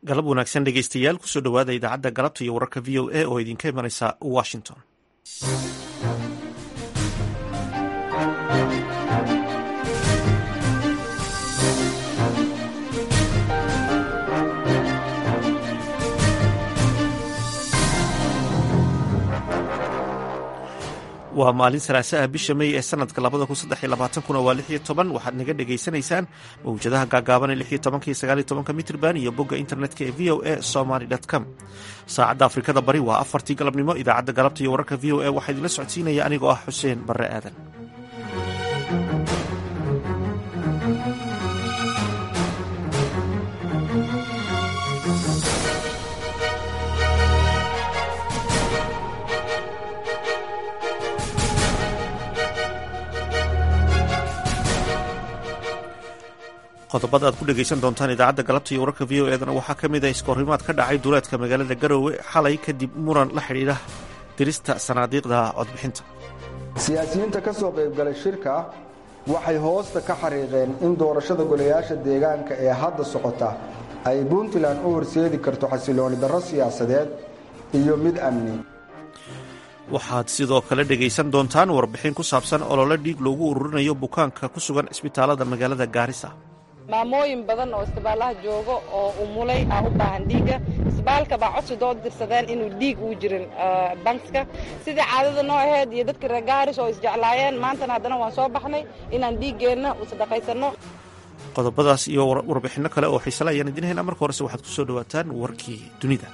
galab wanaagsan dhegeystayaal kusoo dhowaada idaacadda galabta iyo wararka v o a oo idinka imanaysa washington waa maalin salaasaha bisha mey ee sanadka labada kun saddex iyo labaatankuna waa lix iyo toban waxaad naga dhagaysanaysaan mawjadaha gaagaaban ee lix iyo tobanka iyo sagaal iyo tobanka mitrban iyo bogga internetka ee v o a somaly com saacadda afrikada bari waa afartii galabnimo idaacadda galabta iyo wararka v o a waxaa idinla socodsiinaya anigoo ah xuseen barre aadan qodobada aad ku dhegaysan doontaan idaacadda galabta iyo wararka v o eedana waxaa ka mid ah iskoorrimaad ka dhacay duleedka magaalada garowe xalay kadib muran la xidhiidha dirista sanaadiiqda codbixinta siyaasiyiinta ka soo qaybgalay shirka waxay hoosta ka xariiqeen in doorashada golayaasha deegaanka ee hadda socota ay puntland u horseedi karto xasilooni darro siyaasadeed iyo mid amni waxaad sidoo kale dhegaysan doontaan warbixin ku saabsan olole dhiig loogu ururinayo bukaanka ku sugan cisbitaalada magaalada gaarisa maamooyin badan oo isbitaalaha joogo oo umulay ah u baahan dhiigga isbitaalka baa codsi doo dirsadeen inuu dhiig uu jirin bankska sidii caadada noo aheyd iyo dadka reer gaaris oo isjeclaayeen maantana haddana waan soo baxnay inaan dhiiggeenna u sadaqaysanno qodobadaas iyo warbixinno kale oo xiisale ayaan idin haynaa marka horese waxaad ku soo dhowaataan warkii dunida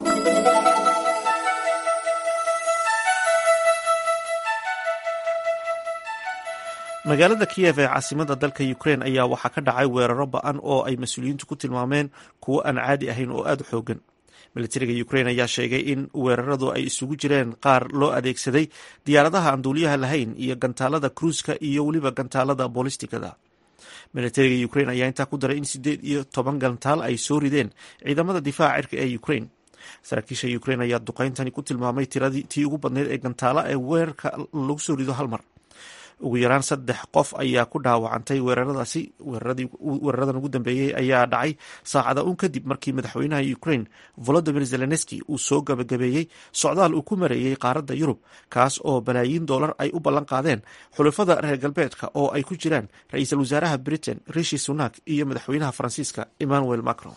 magaalada kiyev ee caasimada dalka ukrein ayaa waxaa ka dhacay weeraro ba-an oo ay mas-uuliyiintu ku tilmaameen kuwo aan caadi ahayn oo aada u xoogan militariga ukrein ayaa sheegay in weeraradu ay isugu jireen qaar loo adeegsaday diyaaradaha aan duuliyaha lahayn iyo gantaalada kruuska iyo weliba gantaalada bolistigada militariga ukrein ayaa intaa ku daray in sideed iyo toban gantaal ay soo rideen ciidamada difaaca cirka ee ukrein saraakiisha ukrein ayaa duqeyntani ku tilmaamay tiradii tii ugu badneyd ee gantaala ee weerarka lagu soo rido hal mar ugu yaraan saddex qof ayaa ku dhaawacantay weeraradaasi weeraradan ugu dambeeyey ayaa dhacay saacada un kadib markii madaxweynaha ukrain volodimir zelenski uu soo gabagabeeyey socdaal uu ku mareeyey qaaradda yurub kaas oo balaayiin doolar ay u ballan qaadeen xulafada reer galbeedka oo ay ku jiraan ra-iisul wasaaraha britain rishi sunak iyo madaxweynaha faransiiska emmanuel macron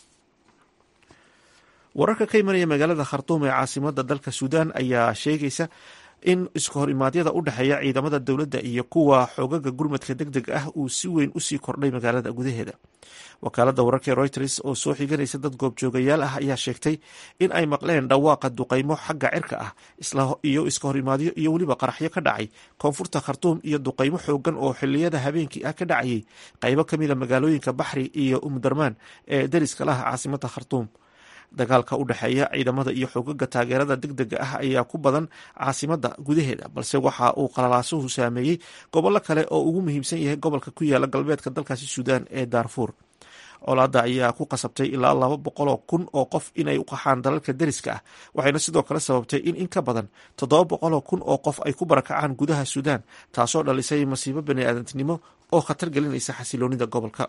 wararka ka imanaya magaalada khartuum ee caasimada dalka suudan ayaa sheegaysa in iska hor imaadyada u dhexeeya ciidamada dowladda iyo kuwa xoogaga gurmadka deg deg ah uu si weyn usii kordhay magaalada gudaheeda wakaalada wararka ee reuters oo soo xiganaysa dad goobjoogayaal ah ayaa sheegtay in ay maqleen dhawaaqa duqaymo xagga cirka ah iyo iska hor imaadyo iyo weliba qaraxyo ka dhacay koonfurta khartuum iyo duqaymo xoogan oo xiliyada habeenkii ah ka dhacayay qaybo kamida magaalooyinka baxri iyo umdarmaan ee dariska laha caasimada khartuum dagaalka u dhexeeya ciidamada iyo xoogaga taageerada deg dega ah ayaa ku badan caasimada gudaheeda balse waxa uu qalalaasuhu saameeyey gobollo kale oo ugu muhiimsan yahay gobolka ku yaala galbeedka dalkaasi suudaan ee daarfuur colaada ayaa ku qasabtay ilaa laba boqoloo kun oo qof inay u qaxaan dalalka deriska ah waxayna sidoo kale sababtay in in ka badan toddoba boqoloo kun oo qof ay ku barakacaan gudaha suudaan taasoo dhalisay masiibo baniaadantinimo oo khatar gelinaysa xasiloonida gobolka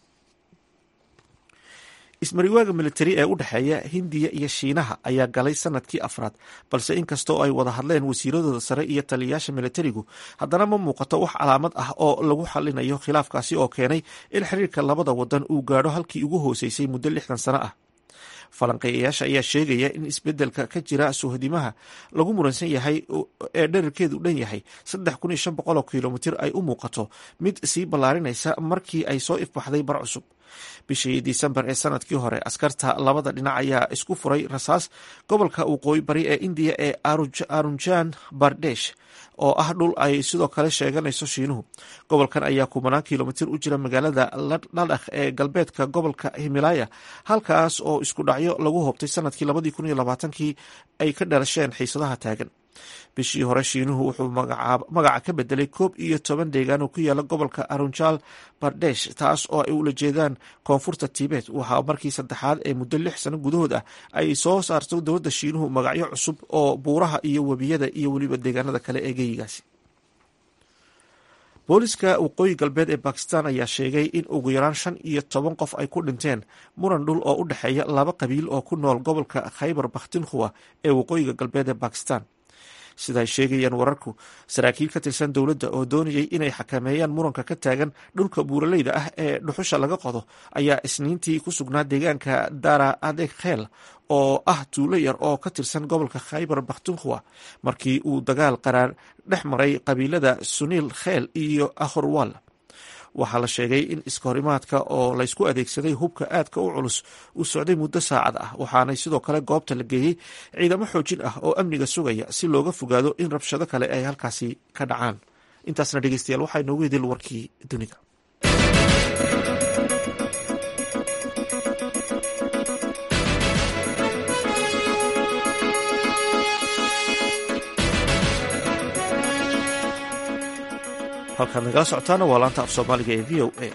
ismariwaaga militari ee u dhexeeya hindiya iyo shiinaha ayaa galay sanadkii afraad balse inkastoo ay wada hadleen wasiiradooda sare iyo taliyayaasha militarigu haddana ma muuqato wax calaamad ah oo lagu xalinayo khilaafkaasi oo keenay in xiriirka labada wadan uu gaadho halkii ugu hooseysay muddo lixdan sano ah falanqeeyayaasha ayaa sheegaya in isbedelka ka jira suhdimaha lagu muransan yahay ee dherarkeedu dhan yahay saddex kun iyo shan boqol oo kilomitir ay u muuqato mid sii ballaarinaysa markii ay soo ifbaxday bar cusub bishii disembar ee sanadkii hore askarta labada dhinac ayaa isku furay rasaas gobolka waqooyi bari ee indiya ee arunjan bardesh oo ah dhul ay sidoo kale sheeganayso shiinuhu gobolkan ayaa kubanaan kilomitir u jira magaalada ladhakh ee galbeedka gobolka himalaya halkaas oo isku dhacyo lagu hobtay sanadkii labadii kun iyo labaatankii ay ka dhalasheen xiisadaha taagan bishii hore shiinuhu wuxuu magaca ka bedelay koob iyo toban deegaan oo ku yaala gobolka arunjal bardesh taas oo ay ula jeedaan koonfurta tibet waxaa markii saddexaad ee muddo lix sano gudahood ah ay soo saarto dowladda shiinuhu magacyo cusub oo buuraha iyo webiyada iyo weliba deegaanada kale ee geyigaasi booliska waqooyi galbeed ee bakistan ayaa sheegay in ugu yaraan shan iyo toban qof ay ku dhinteen muran dhul oo u dhexeeya laba qabiil oo ku nool gobolka khaybar bakhtinkhuwa ee waqooyiga galbeed ee bakistan sida ay sheegayaan wararku saraakiil ka tirsan dowladda oo doonayay inay xakameeyaan muranka ka taagan dhulka buuraleyda ah ee dhuxusha laga qodo ayaa isniintii ku sugnaa deegaanka dara adeg kheel oo ah tuulo yar oo ka tirsan gobolka khaybar bakhtunkhwa markii uu dagaal qaraar dhex maray qabiilada suniil kheel iyo ahorwal waxaa la sheegay in iskahorimaadka oo laysku adeegsaday hubka aadka u culus uu socday muddo saacad ah waxaanay sidoo kale goobta la geeyey ciidamo xoojin ah oo amniga sugaya si looga fogaado in rabshado kale ay halkaasi ka dhacaan intaasna dhegeystayaal waxaa inoogu hedil warkii dunida halkaad nagala socotaana waa laanta af soomaaliga ee v o a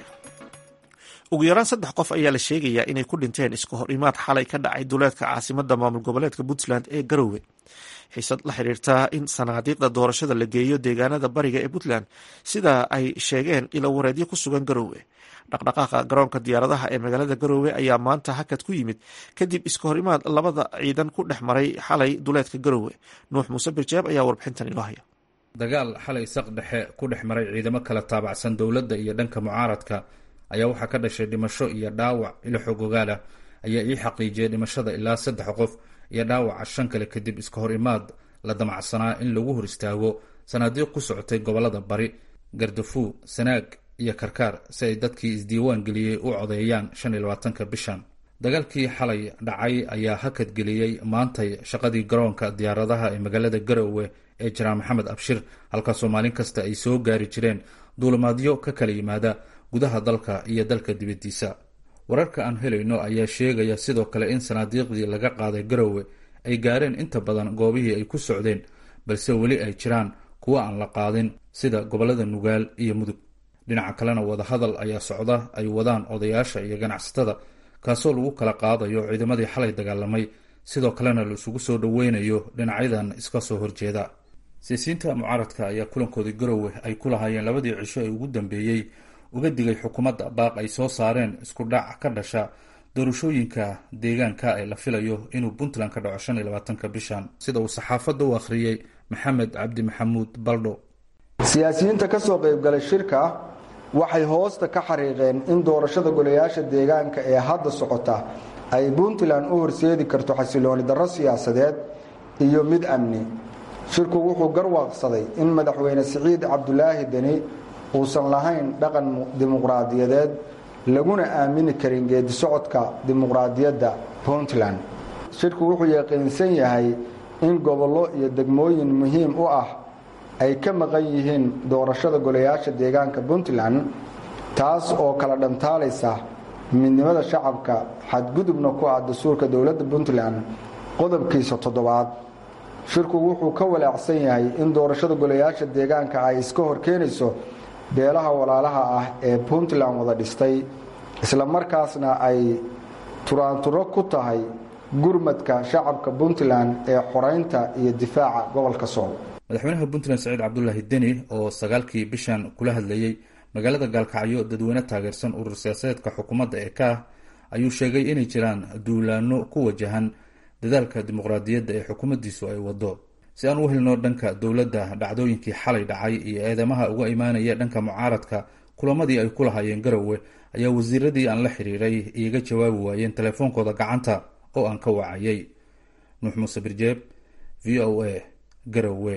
ugu yaraan saddex qof ayaa la sheegayaa inay ku dhinteen iska hor imaad xalay ka dhacay duleedka caasimada maamul goboleedka puntland ee garowe xiisad la xiriirta in sanaadiiqda doorashada la geeyo deegaanada bariga ee puntland sida ay sheegeen ilo wareedyo ku sugan garowe dhaqdhaqaaqa garoonka diyaaradaha ee magaalada garowe ayaa maanta hakad ku yimid kadib iska hor imaad labada ciidan ku dhex maray xalay duleedka garowe nuux muuse birjeeb ayaa warbixintan inoo haya dagaal xalay saq dhexe ku dhex maray ciidamo kala taabacsan dowladda iyo dhanka mucaaradka ayaa waxaa ka dhashay dhimasho iyo dhaawac ilo xogogaal ah ayaa ii xaqiijiyay dhimashada ilaa saddex qof iyo dhaawaca shan kale kadib iska hor imaad la damacsanaa in lagu hor istaago sanaadiiq ku socotay gobollada bari gardafuu sanaag iyo karkaar si ay dadkii isdiiwaan geliyey u codeeyaan shan iyo labaatanka bishan dagaalkii xalay dhacay ayaa hakad geliyey maantay shaqadii garoonka diyaaradaha ee magaalada garowe ee janaal maxamed abshir halkaasoo maalin kasta ay soo gaari jireen duulimaadyo ka kala yimaada gudaha dalka iyo dalka dibaddiisa wararka aan helayno ayaa sheegaya sidoo kale in sanaadiiqdii laga qaaday garowe ay gaareen inta badan goobihii ay ku socdeen balse weli ay jiraan kuwo aan la qaadin sida gobollada nugaal iyo mudug dhinaca kalena wadahadal ayaa socda ay wadaan odayaasha iyo ganacsatada kaasoo lagu kala qaadayo ciidamadii xalay dagaalamay sidoo kalena la isugu soo dhoweynayo dhinacyadan iska soo horjeeda siyaasiyiinta mucaaradka ayaa kulankoodii garowe ay ku lahaayeen labadii cisho ee ugu dambeeyey uga digay xukuumadda baaq ay soo saareen isku dhac ka dhasha doorashooyinka deegaanka ee la filayo inuu puntland ka dhaco shan iyo labaatanka bishan sida uu saxaafadda u akhriyey maxamed cabdi maxamuud baldho siyaasiyiinta ka soo qaybgalay shirka waxay hoosta ka xariiqeen in doorashada golayaasha deegaanka ee hadda socota ay puntland u horseedi karto xasilooni darro siyaasadeed iyo mid amni shirku wuxuu garwaaqsaday in madaxweyne siciid cabdulaahi deni uusan lahayn dhaqan dimuqraadiyadeed laguna aamini karin geedi socodka dimuqraadiyadda puntland shirku wuxuu yaqiinsan yahay in gobollo iyo degmooyin muhiim u ah ay ka maqan yihiin doorashada golayaasha deegaanka puntland taas oo kala dhantaalaysa midnimada shacabka xadgudubna ku ah dastuurka dowladda puntland qodobkiisa toddobaad shirku wuxuu ka walaacsan yahay in doorashada golayaasha deegaanka ay iska horkeenayso beelaha walaalaha ah ee puntland wada dhistay isla markaasna ay turaanturo ku tahay gurmadka shacabka puntland ee xoreynta iyo difaaca gobolka sool madaxweynaha puntland saciid cabdulaahi deni oo sagaalkii bishan kula hadlayey magaalada gaalkacyo dadweyne taageersan urur siyaasadeedka xukuumadda ee ka ah ayuu sheegay inay jiraan duulaano ku wajahan dadaalka dimuqraadiyadda ee xukuumaddiisu ay wado si aan u helno dhanka dowladda dhacdooyinkii xalay dhacay iyo eedamaha uga imaanaya dhanka mucaaradka kulamadii ay ku lahaayeen garowe ayaa wasiiradii aan la xiriiray iiga jawaabi waayeen telefoonkooda gacanta oo aan ka wacayay nuux muuse birjeeb v o a garowe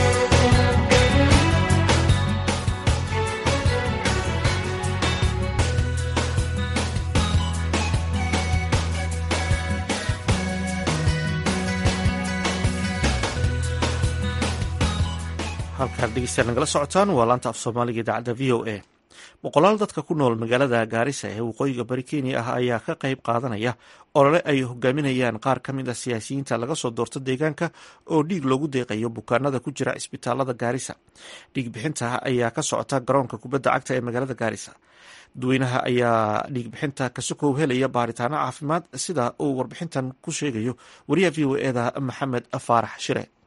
halkaan dhegeystayaal nagala socotaan waa laanta af soomaaliga idaacadda v o a boqolaal dadka ku nool magaalada gaarisa ee waqooyiga bari kenya ah ayaa ka qayb qaadanaya olole ay hogaaminayaan qaar ka mid a siyaasiyiinta laga soo doorto deegaanka oo dhiig loogu deeqayo bukaanada ku jira isbitaalada gaarisa dhiig bixinta ayaa ka socota garoonka kubadda cagta ee magaalada gaarisa dadweynaha ayaa dhiig bixinta kasokow helaya baaritaano caafimaad sida uu warbixintan ku sheegayo wariyaha v o eda maxamed faarax shire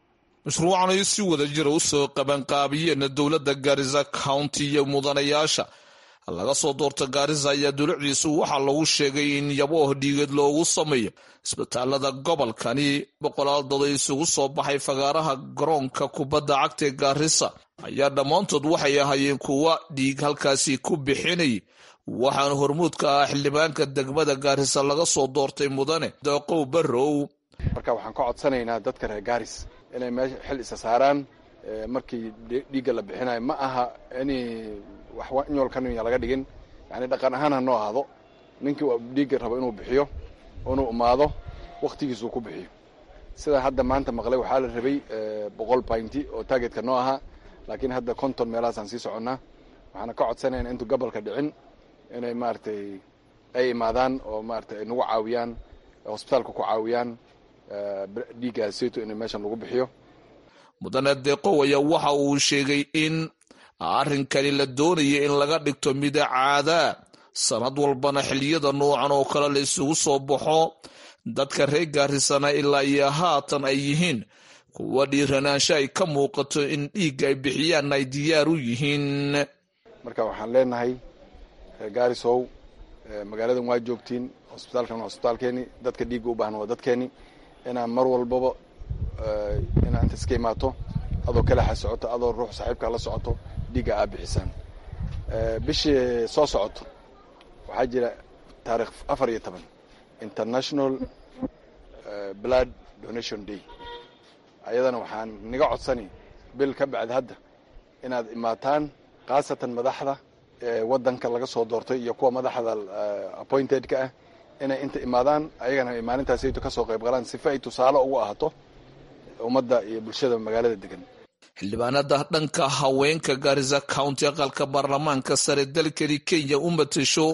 mashruucan ay si wada jira u soo qabanqaabiyeen dowladda gaarisa county iyo mudanayaasha laga soo doorta gaarisa ayaa dulucdiisu waxaa lagu sheegay in yabooh dhiigeed loogu sameeyo isbitaalada gobolkani boqolaal dad ay isugu soo baxay fagaaraha garoonka kubadda cagta ee gaarisa ayaa dhammaantood waxay ahaayeen kuwa dhiig halkaasi ku bixinay waxaana hormuudka ah xildhibaanka degmada gaarisa laga soo doortay mudane daqow barrow marka waxaan ka codsanaynaa dadka reer gaaris inay meesha xil isa saaraan markii dhiigga la bixinayo ma aha ini wax inyoolkaniya laga dhigin yani dhaqan ahaan ha noo ahaado ninkii dhiigga rabo inuu bixiyo inuu imaado wakhtigiisuu ku bixiyo sida hadda maanta maqlay waxaa la rabay boqol baynti oo taageedka noo ahaa laakiin hadda konton meelahaasaan sii soconnaa waxaana ka codsanayna intuu gobolka dhicin inay maaragtay ay imaadaan oo maaragtay ay nagu caawiyaan hosbitaalka ku caawiyaan dhiiggaas sayto in meeshan lagu bixiyo mudane deeqow ayaa waxa uu sheegay in arrinkani la doonaya in laga dhigto mida caadaa sanad walbana xiliyada noocan oo kale la isugu soo baxo dadka reer gaarisana ilaa iyo haatan ay yihiin kuwa dhiiranaansho ay ka muuqato in dhiigga ay bixiyaan ay diyaar u yihiin marka waxaan leenahay reer gaarisow magaaladan waa joogtiin hosbitaalkan waa hosbitaalkeeni dadka dhiigga u baahan waa dadkeeni inaan mar walbaba inaa inta iska imaato adoo kalaxa socoto adoo ruux saaxiibkaa la socoto dhiigga aa bixisaan bishii soo socoto waxaa jira taarikh afar iyo toban international blood donation day ayadana waxaan niga codsani bil ka bacdi hadda inaad imaataan khaasatan madaxda waddanka laga soo doortay iyo kuwa madaxda appointed-ka ah inay inta imaadaan ayagana maalintaasayto ka soo qayb galaan sifa ay tusaale ugu ahaato ummadda iyo bulshada magaalada degan xildhibaanada dhanka haweenka gaarisa county aqalka baarlamaanka sare dalkani kenya u matasho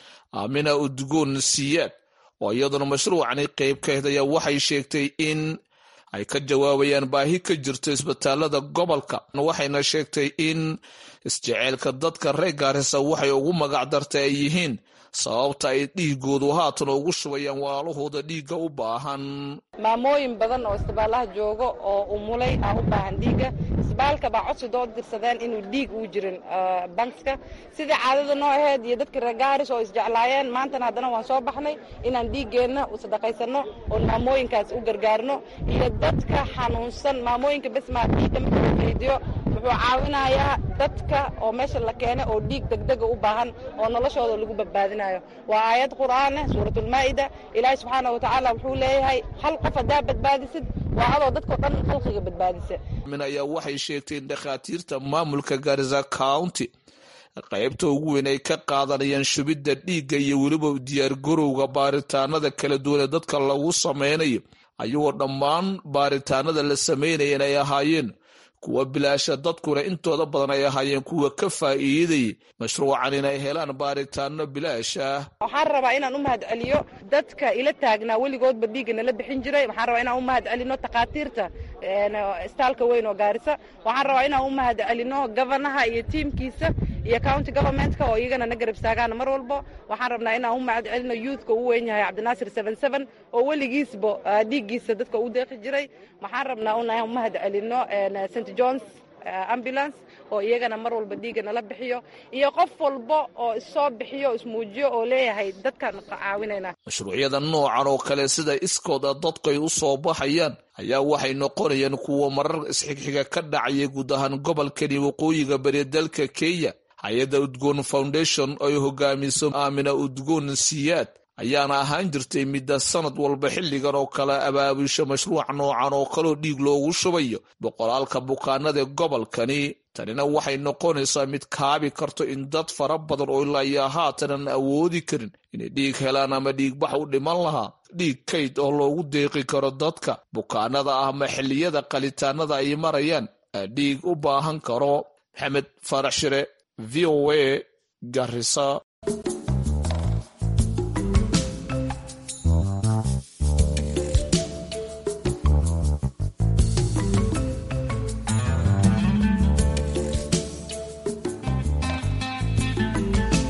amina udgoon siyaad oo iyaduna mashruucani qayb ka ahayd ayaa waxay sheegtay in ay ka jawaabayaan baahi ka jirto isbitaalada gobolka waxayna sheegtay in isjeceelka dadka reer gaarisa waxay ugu magac dartay ay yihiin sababta ay dhiigoodu haatan ugu shubayaan walaalahooda dhiigga u baahan maamooyin badan oo isbitaalaha joogo oo umulay ah u baahan dhiigga isbitaalka baa codsi doo dirsadeen inuu dhiig uu jirin bankska sidii caadada noo aheyd iyo dadka reer gaaris oo isjeclaayeen maantana haddana waan soo baxnay inaan dhiiggeenna u sadaqaysanno oon maamooyinkaas u gargaarno iyo dadka xanuunsan maamooyinka besmaa dhiigga marka la keydiyo wuxuu caawinayaa dadka oo meesha la keenay oo dhiig degdega u baahan oo noloshooda lagu badbaadinayo waa aayad qur'aaneh suuratulmaa'ida ilaahi subxaana wa tacaala wuxuu leeyahay hal qof haddaa badbaadisid waa adoo dadkao dhan khalqiga badbaadisa min ayaa waxay sheegtay in dhakhaatiirta maamulka gaarisa county qaybta ugu weyn ay ka qaadanayaan shubidda dhiigga iyo weliba diyaargarowga baaritaanada kala duwan ee dadka lagu sameynayo ayagoo dhammaan baaritaanada la sameynaya inay ahaayeen kuwa bilaasha dadkuna intooda badan ay ahaayeen kuwa ka faa'iidayay mashruucan inay helaan baaritaano bilaasha waxaan rabaa inaan u mahad celiyo dadka ila taagnaa weligoodba dhiigga nala bixin jiray waxaan rabaa inaan u mahad celino takhaatiirta istaalka weyn oo gaarisa waxaan rabaa inaan u mahad celino gofanaha iyo tiimkiisa iyo county governmentka oo iyagana na garab istaagaan mar walbo waxaan rabnaa inaan u mahad celino youthka uu weyn yahay cabdinaasir seven seven oo weligiisba dhiiggiisa dadka u deeqi jiray waxaan rabnaa inaan u mahad celino st johns ambulance oo iyagana mar walba dhiigga nala bixiyo iyo qof walba oo issoo bixiyo ismuujiyo oo leeyahay dadkaan caawinayna mashruucyada noocan oo kale sida iskooda dadku ay u soo baxayaan ayaa waxay noqonayaan kuwa marar isxigxiga ka dhacaya guud ahaan gobolkani waqooyiga bari dalka kenya hay-adda udgoon foundation oo ay hogaamiso aamina udgoon siyaad ayaana ahaan jirtay midda sanad walba xilligan oo kale abaabusha mashruuc noocan oo kaleo dhiig loogu shubayo boqolaalka bukaanada gobolkani tanina waxay noqonaysaa mid kaabi karto in dad fara badan oo ilaa iyo haatanan awoodi karin inay dhiig helaan ama dhiigbax u dhiman lahaa dhiig kayd oo loogu deeqi karo dadka bukaanada ah ama xilliyada qalitaanada ay marayaan dhiig u baahan karo maxamed faarax shire v o a garisa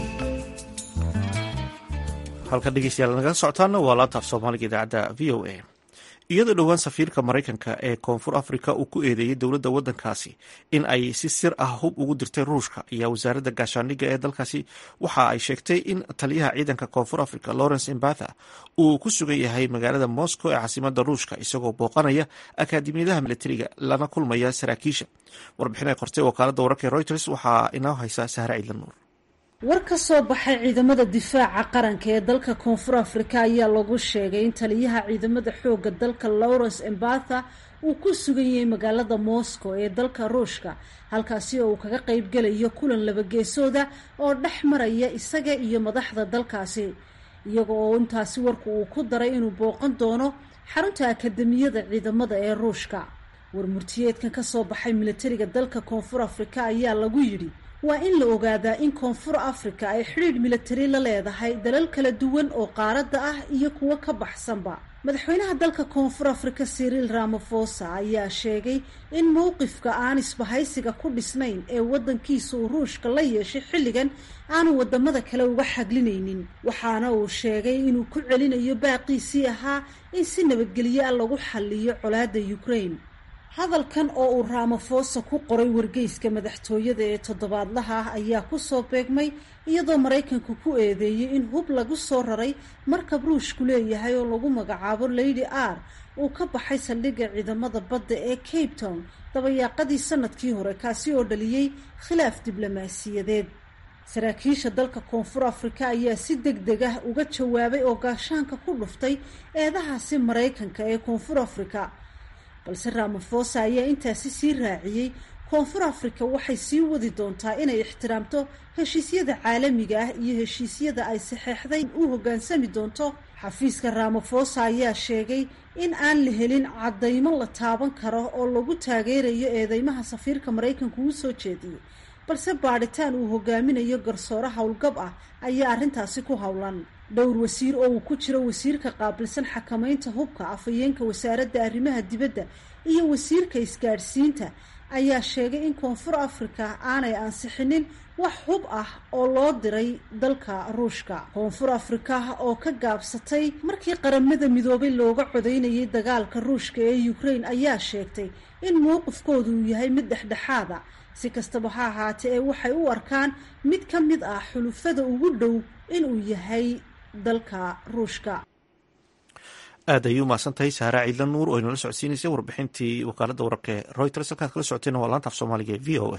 halka dhegeystayaal nagala socotaana waa laantaaf soomaaliga idaacadda v o a iyadoo dhowaan safiirka maraykanka ee koonfur africa uu ku eedeeyey dowladda waddankaasi in ay si sir ah hub ugu dirtay ruushka ayaa wasaaradda gaashaandhigga ee dalkaasi waxa ay sheegtay in taliyaha ciidanka koonfur africa lawrence imbatha uu ku sugan yahay magaalada moscow ee caasimada ruushka isagoo booqanaya akaadimiyadaha militariga lana kulmaya saraakiisha warbixin ay qortay wakaaladda wararka ee reuters waxaa inoo haysa sahre ciidla nuur war ka soo baxay ciidamada difaaca qaranka ee dalka koonfur afrika ayaa lagu sheegay in taliyaha ciidamada xooga dalka lawrence embatha uu ku sugan yahay magaalada moscow ee dalka ruushka halkaasi oo uu kaga qaybgelayo kulan labageesooda oo dhex maraya isaga iyo madaxda dalkaasi iyaga oo intaasi warku uu ku daray inuu booqan doono xarunta akademiyada ciidamada ee ruushka warmurtiyeedkan ka soo baxay militariga dalka koonfur afrika ayaa lagu yidhi waa in la ogaadaa in koonfur afrika ay xidhiidh militari la leedahay dalal kala duwan oo qaaradda ah iyo kuwo ka baxsanba madaxweynaha dalka koonfur afrika siriil ramafosa ayaa sheegay in mowqifka aan isbahaysiga ku dhisnayn ee waddankiisa uu ruushka la yeeshay xilligan aanu wadamada kale uga xaglinaynin waxaana uu sheegay inuu ku celinayo baaqiisii ahaa in si nabadgelyo ah lagu xalliyo colaadda ukraine hadalkan oo uu ramafosa ku qoray wargeyska madaxtooyada ee toddobaadlaha ah ayaa kusoo beegmay iyadoo maraykanku ku eedeeyey in hub lagu soo raray markab ruushku leeyahay oo lagu magacaabo lady r uu ka baxay saldhigga ciidamada badda ee cape town dabayaaqadii sanadkii hore kaasi oo dhaliyey khilaaf diblomaasiyadeed saraakiisha dalka koonfur afrika ayaa si deg deg ah uga jawaabay oo gaashaanka ku dhuftay eedahaasi maraykanka ee koonfur afrika balse ramafosa ayaa intaasi sii raaciyey koonfur afrika waxay sii wadi doontaa inay ixtiraamto heshiisyada caalamiga ah iyo heshiisyada ay saxeexday u hoggaansami doonto xafiiska ramafosa ayaa sheegay in aan la helin caddaymo la taaban karo oo lagu taageerayo eedeymaha safiirka maraykanku uu soo jeediyey balse baadhitaan uu hogaaminayo garsoore howlgab ah ayaa arrintaasi ku howlan dhowr wasiir oo uu ku jiro wasiirka qaabilsan xakamaynta hubka afhayeenka wasaaradda arrimaha dibadda iyo wasiirka isgaadhsiinta ayaa sheegay in koonfur afrika aanay ansixinin wax hub ah oo loo diray dalka ruushka koonfur afrika oo ka gaabsatay markii qaramada midoobay looga codaynayay dagaalka ruushka ee ukraine ayaa sheegtay in mowqifkoodu uu yahay mid dhexdhexaada si kastaba ha ahaatee ee waxay u arkaan mid ka mid ah xulufada ugu dhow inuu yahay dalka ruushka aad ayay umahadsan tahay sahra ciidla nuur oo inala socodsiinaysay warbixintii wakaaladda wararka ee reuters halkaad kala socotayna waa laanta af soomaaliga ee v o a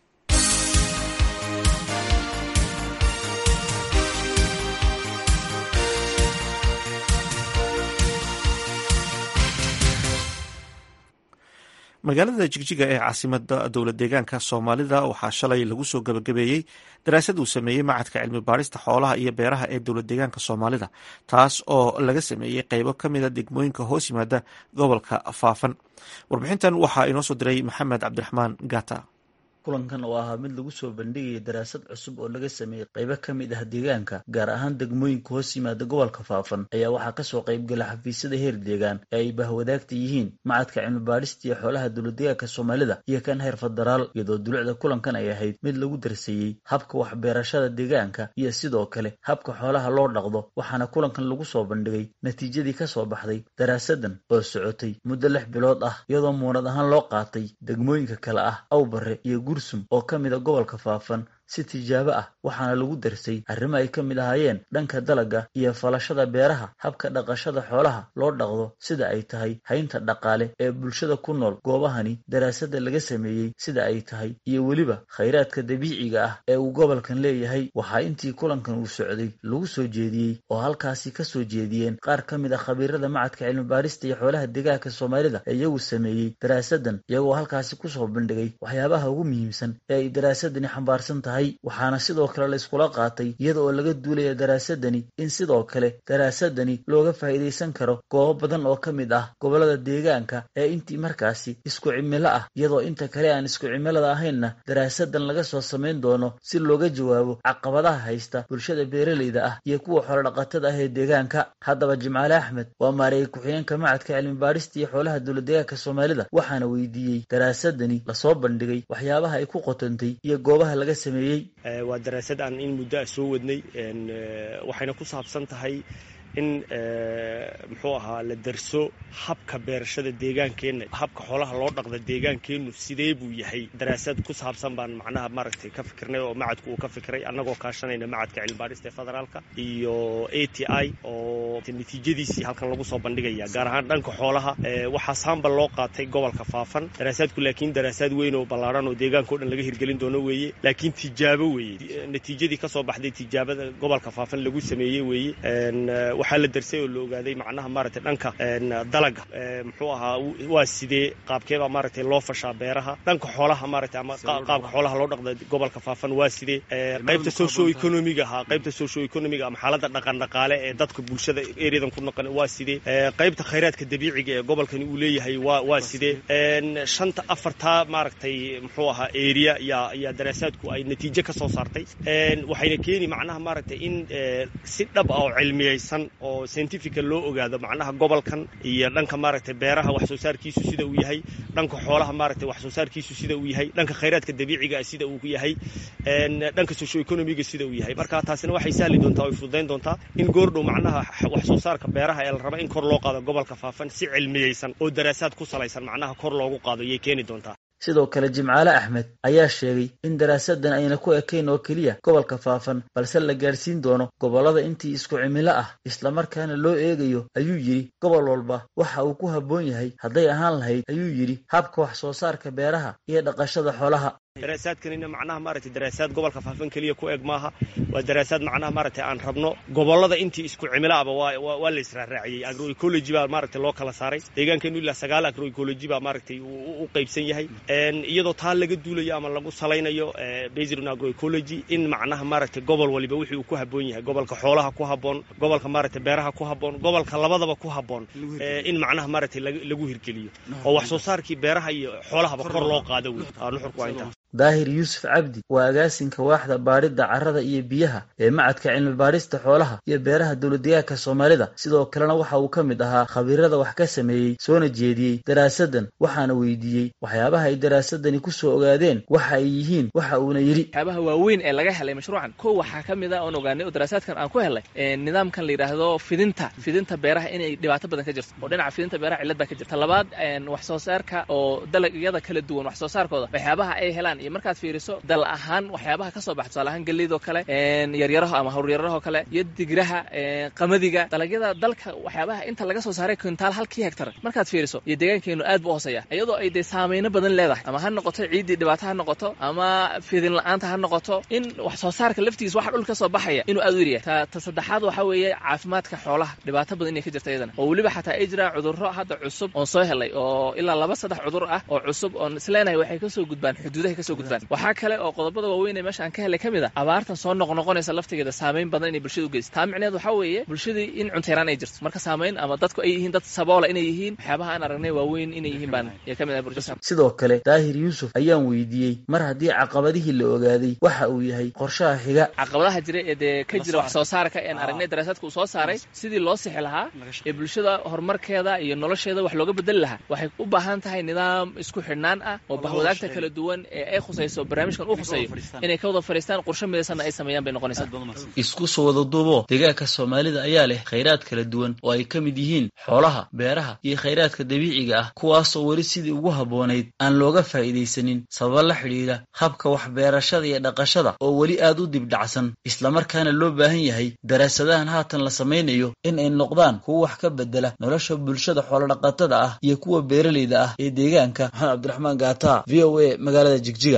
magaalada jigjiga ee caasimada dowlad deegaanka soomaalida waxaa shalay lagu soo gabagabeeyey daraasad uu sameeyey macadka cilmi baarista xoolaha iyo beeraha ee dowlad deegaanka soomaalida taas oo laga sameeyey qeybo ka mida degmooyinka hoos yimaada gobolka faafan warbixintan waxaa inoo soo diray maxamed cabdiraxmaan gata kulankan oo ahaa mid lagu soo bandhigaya daraasad cusub oo laga sameeyey qaybo ka mid ah deegaanka gaar ahaan degmooyinka hoos yimaada gobolka faafan ayaa waxaa kasoo qaybgala xafiisyada heer deegaan ee ay bahwadaagta yihiin macadka cilmibaadhista iyo xoolaha dowladdeegaanka soomaalida iyo kan heer federaal iyadoo dulucda kulankan ay ahayd mid lagu darseeyey habka waxbeerashada deegaanka iyo sidoo kale habka xoolaha loo dhaqdo waxaana kulankan lagu soo bandhigay natiijadii kasoo baxday daraasadan oo socotay muddo lix bilood ah iyadoo muunad ahaan loo qaatay degmooyinka kale ah awbare iyo gursum oo ka mida gobolka faafan si tijaabo ah waxaana lagu darsay arrimo ay ka mid ahaayeen dhanka dalagga iyo falashada beeraha habka dhaqashada xoolaha loo dhaqdo sida ay tahay haynta dhaqaale ee bulshada ku nool goobahani daraasada laga sameeyey sida ay tahay iyo weliba khayraadka dabiiciga ah ee uu gobolkan leeyahay waxaa intii kulankan uu socday lagu soo jeediyey oo halkaasi ka soo jeediyeen qaar ka mid a khabiirada macadka cilmibaarista iyo xoolaha deegaanka soomaalida ee iyagu sameeyey daraasadan iyagoo halkaasi kusoo bandhigay waxyaabaha ugu muhiimsan ee ay daraasadani xambaarsan tahay waxaana sidoo kale la iskula qaatay iyada oo laga duulaya daraasadani in sidoo kale daraasadani looga faa'iidaysan karo goobo badan oo ka mid ah gobollada deegaanka ee intii markaasi isku cimilo ah iyadoo inta kale aan isku cimilada ahaynna daraasadan laga soo samayn doono si looga jawaabo caqabadaha haysta bulshada beeraleyda ah iyo kuwa xoolodhaqatada ah ee deegaanka haddaba jimcaale axmed waa maareeyey ku-xigeenka macadka cilmibaadhista iyo xoolaha dowladdeegaanka soomaalida waxaana weydiiyey daraasadani lasoo bandhigay waxyaabaha ay ku qotantay iyo goobaha laga sameeyey waa daraasad aan in muddo ah soo wadnay waxayna ku saabsan tahay in muxuu ahaa la darso habka beerashada deegaankeenna habka xoolaha loo dhaqda deegaankeennu sidee buu yahay daraasad ku saabsan baan macnaha maaragtay ka fikirnay oo macadku uu ka fikiray annagoo kaashanayna macadka cilmibaadhista ee federaalka iyo a t i oo natiijadiisii halkan lagu soo bandhigaya gaar ahaan dhanka xoolaha waxaa saambal loo qaatay gobolka faafan daraasaadku laakiin daraasaad weyn oo ballaarhan oo deegaanka o dhan laga hirgelin doono weeye laakiin tijaabo weeye natiijadii ka soo baxday tijaabada gobolka faafan lagu sameeyey weeye waxaa la darsay oo la ogaaday macnaha maaragtay dhanka dalaga muxuu ahaa waa sidee qaabkeebaa maaragtay loo fashaa beeraha dhanka xoolaha maaragtay ama qaabka xoolaha loo dhaqda gobolka faafan waa sidee qaybta socio economiga ahaa qaybta socio economiga ama xaaladda dhaqan dhaqaale ee dadka bulshada ereyadan ku noqon waa sidee qaybta khayraadka dabiiciga ee gobolkani uu leeyahay waa waa sidee shanta afartaa maaragtay muxuu ahaa area yaa yaa daraasaadku ay natiijo ka soo saartay waxayna keeni macnaha maaragtay in si dhab ah oo cilmiyeysan oo scientifica loo ogaado macnaha gobolkan iyo dhanka maaragtay beeraha wax soo saarkiisu sida uu yahay dhanka xoolaha maaragtay wax soo saarkiisu sida uu yahay dhanka khayraadka dabiiciga sida uu yahay dhanka socio economiga sida uu yahay marka taasina waxay sahli doontaa way fududayn doontaa in goordhow macnaha wax soo saarka beeraha ee la raba in kor loo qaado gobolka faafan si cilmiyeysan oo daraasaad ku salaysan macnaha kor loogu qaado yay keeni doontaa sidoo kale jimcaale axmed ayaa sheegay in daraasadan ayna ku ekayn oo keliya gobolka faafan balse la gaadhsiin doono gobollada intii isku cimilo ah islamarkaana loo eegayo ayuu yidhi gobol walba waxa uu ku habboon yahay hadday ahaan lahayd ayuu yidhi habka wax soo saarka beeraha iyo dhaqashada xoolaha daraasaadkanina macnaha maaragtay daraasaad gobolka faafan keliya ku eg maaha waa daraasaad macnaha maaragtay aan rabno gobollada intii isku cimilo aba waa waa la israaraaciyey agroecology baa maaragtay loo kala saaray deegaankeenu ilaa sagaal agroecology baa maaragtay u qaybsan yahay iyadoo taa laga duulayo ama lagu salaynayo based on agroecology in macnaha maaragtay gobol waliba wixii uu ku habboon yahay gobolka xoolaha ku habboon gobolka maaragtay beeraha ku habboon gobolka labadaba ku habboon in macnaha maaragtay lagu hirgeliyo oo wax soo saarkii beeraha iyo xoolahaba kor loo qaado wey nuxurku waa intaa daahir yuusuf cabdi waa agaasinka waaxda baadhidda carrada iyo biyaha ee macadka cilmi baadhista xoolaha iyo beeraha dowladdeegaanka soomaalida sidoo kalena waxa uu ka mid ahaa khabiirada wax ka sameeyey soona jeediyey daraasadan waxaana weydiiyey waxyaabaha ay daraasadani ku soo ogaadeen waxa ay yihiin waxa uuna yidhi waxyaabaha waaweyn ee laga helay mashruucan kow waxaa ka mid a oon ogaanay oo daraasaadkan aan ku helnay nidaamkan la yidhaahdo fidinta fidinta beeraha inay dhibaato badan ka jirto oo dhinaca fidinta beeraha cillad baa ka jirta labaad wax soo saarka oo dalagyada kala duwan wax soo saarkooda waxyaabaha ay helaan iyo markaad fiiriso dal ahaan waxyaabaha ka soo baxa tusaale ahaan geleydoo kale yaryaraho ama hawryarahoo kale iyo digraha qamadiga dalagyada dalka waxyaabaha inta laga soo saaray kintaal halkii hegtar markaad fiiriso iyo deegaankeenu aad buu hooseeya iyadoo ay dee saameyno badan leedahay ama ha noqoto ciiddii dhibaato ha noqoto ama fidin la-aanta ha noqoto in wax soo saarka laftigiis waxa dhulka ka soo baxaya inuu aad u yaryahay ta ta saddexaad waxa weeye caafimaadka xoolaha dhibaato badan inay ka jirta iyadana oo weliba xataa ay jiraan cudurro hadda cusub oon soo helay oo ilaa laba saddex cudur ah oo cusub oon isleenahay waxay kasoo gudbaan xuduudahay kasoo gudbaan waxaa kale oo qodobada waaweyn ee meesha aan ka helay ka mid a abaartan soo noqnoqonaysa laftigeeda saameyn badan inay bulshada u geysa taa micneed waxaa weeye bulshadii in cunteyraan ay jirto marka saameyn ama dadku ay yihiin dad saboola inay yihiin waxyaabaha aan aragnay waaweyn inay yihiin baan ya ka mid ah bulshada sidoo kale daahir yuusuf ayaan weydiiyey mar haddii caqabadihii la ogaaday waxa uu yahay qorshaha xiga caqabadaha jira ee dee ka jira wax soo saarka ean aragnay daraasaadka uu soo saaray sidii loo sixi lahaa ee bulshada horumarkeeda iyo nolosheeda wax looga bedeli lahaa waxay u baahan tahay nidaam isku xidhnaan ah oo bahwadaagta kala duwan ee ay khusayso barnaamijkan uu khuseeyo inay ka wada fadhiistaan qorshe midaysanna ay sameeyaan bay noqonaysaa isku soo wada duubo deegaanka soomaalida ayaa leh khayraad kala duwan oo ay ka mid yihiin xoolaha beeraha iyo khayraadka dabiiciga ah kuwaasoo weli sidii ugu habboonayd aan looga faa'iidaysanin sababa la xidhiidha habka waxbeerashada iyo dhaqashada oo weli aad u dibdhacsan islamarkaana loo baahan yahay daraasadahan haatan la samaynayo in ay noqdaan kuwa wax ka bedela nolosha bulshada xoolodhaqatada ah iyo kuwa beeralayda ah ee deegaanka maxamed cabdiraxmaan gaata v o a magaalada jigjiga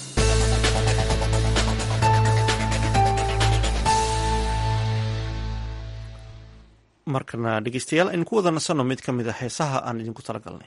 markana dhegeystayaal aynu ku wada nasanno mid ka mid a heesaha aan idinku talagalnay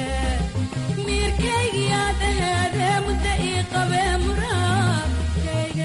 mirkaygiyaadaheede mudda ii qabee muraadkayga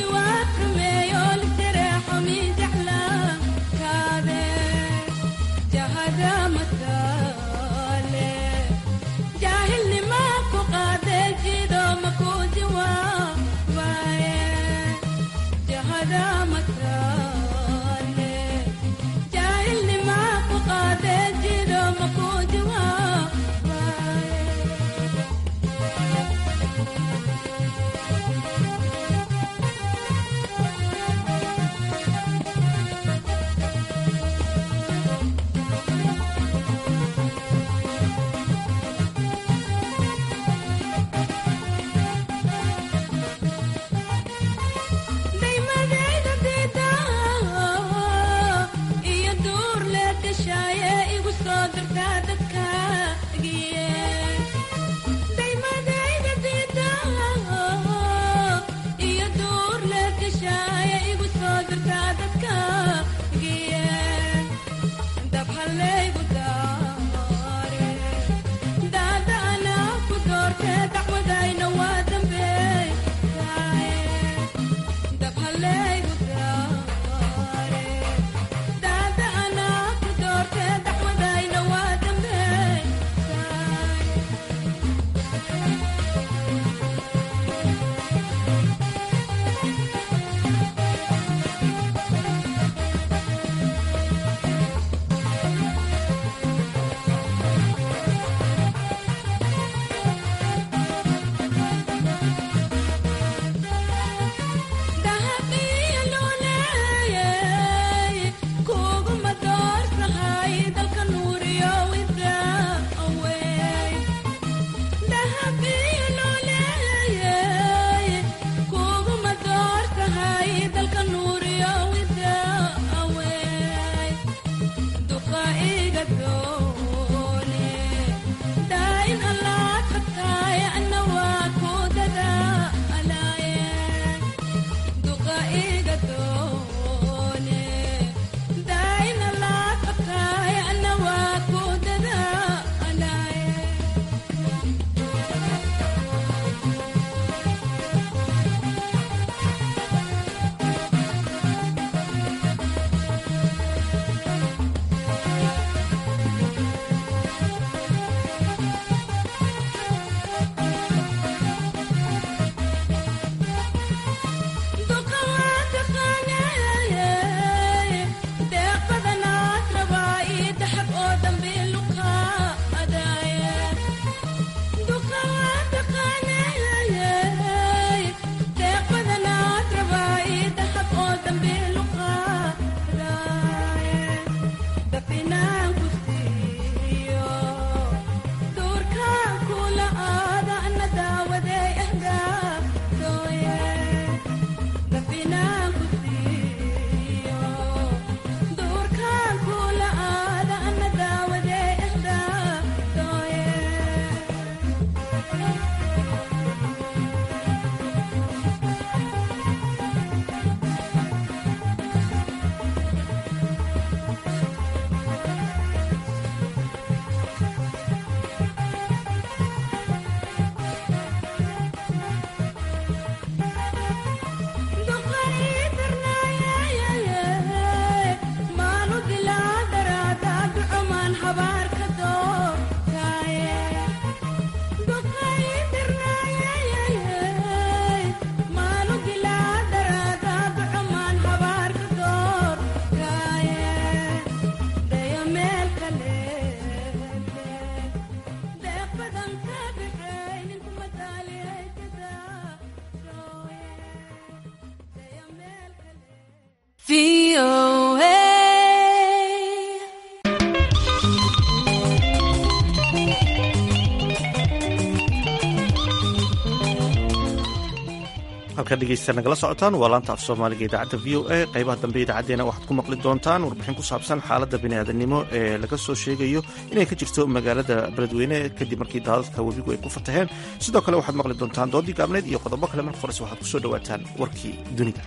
halka dhegeysta nagala socotaan waa laanta af soomaaliga idaacadda v o a qaybaha dambe idaacadeena waxaad ku maqli doontaan warbixin ku saabsan xaaladda biniaadanimo ee laga soo sheegayo inay ka jirto magaalada beledweyne kadib markii daadadka webigu ay ku fataheen sidoo kale waxaad maqli doontaan doodii gaabneed iyo qodobo kale marka horese waxaad kusoo dhawaataan warkii dunida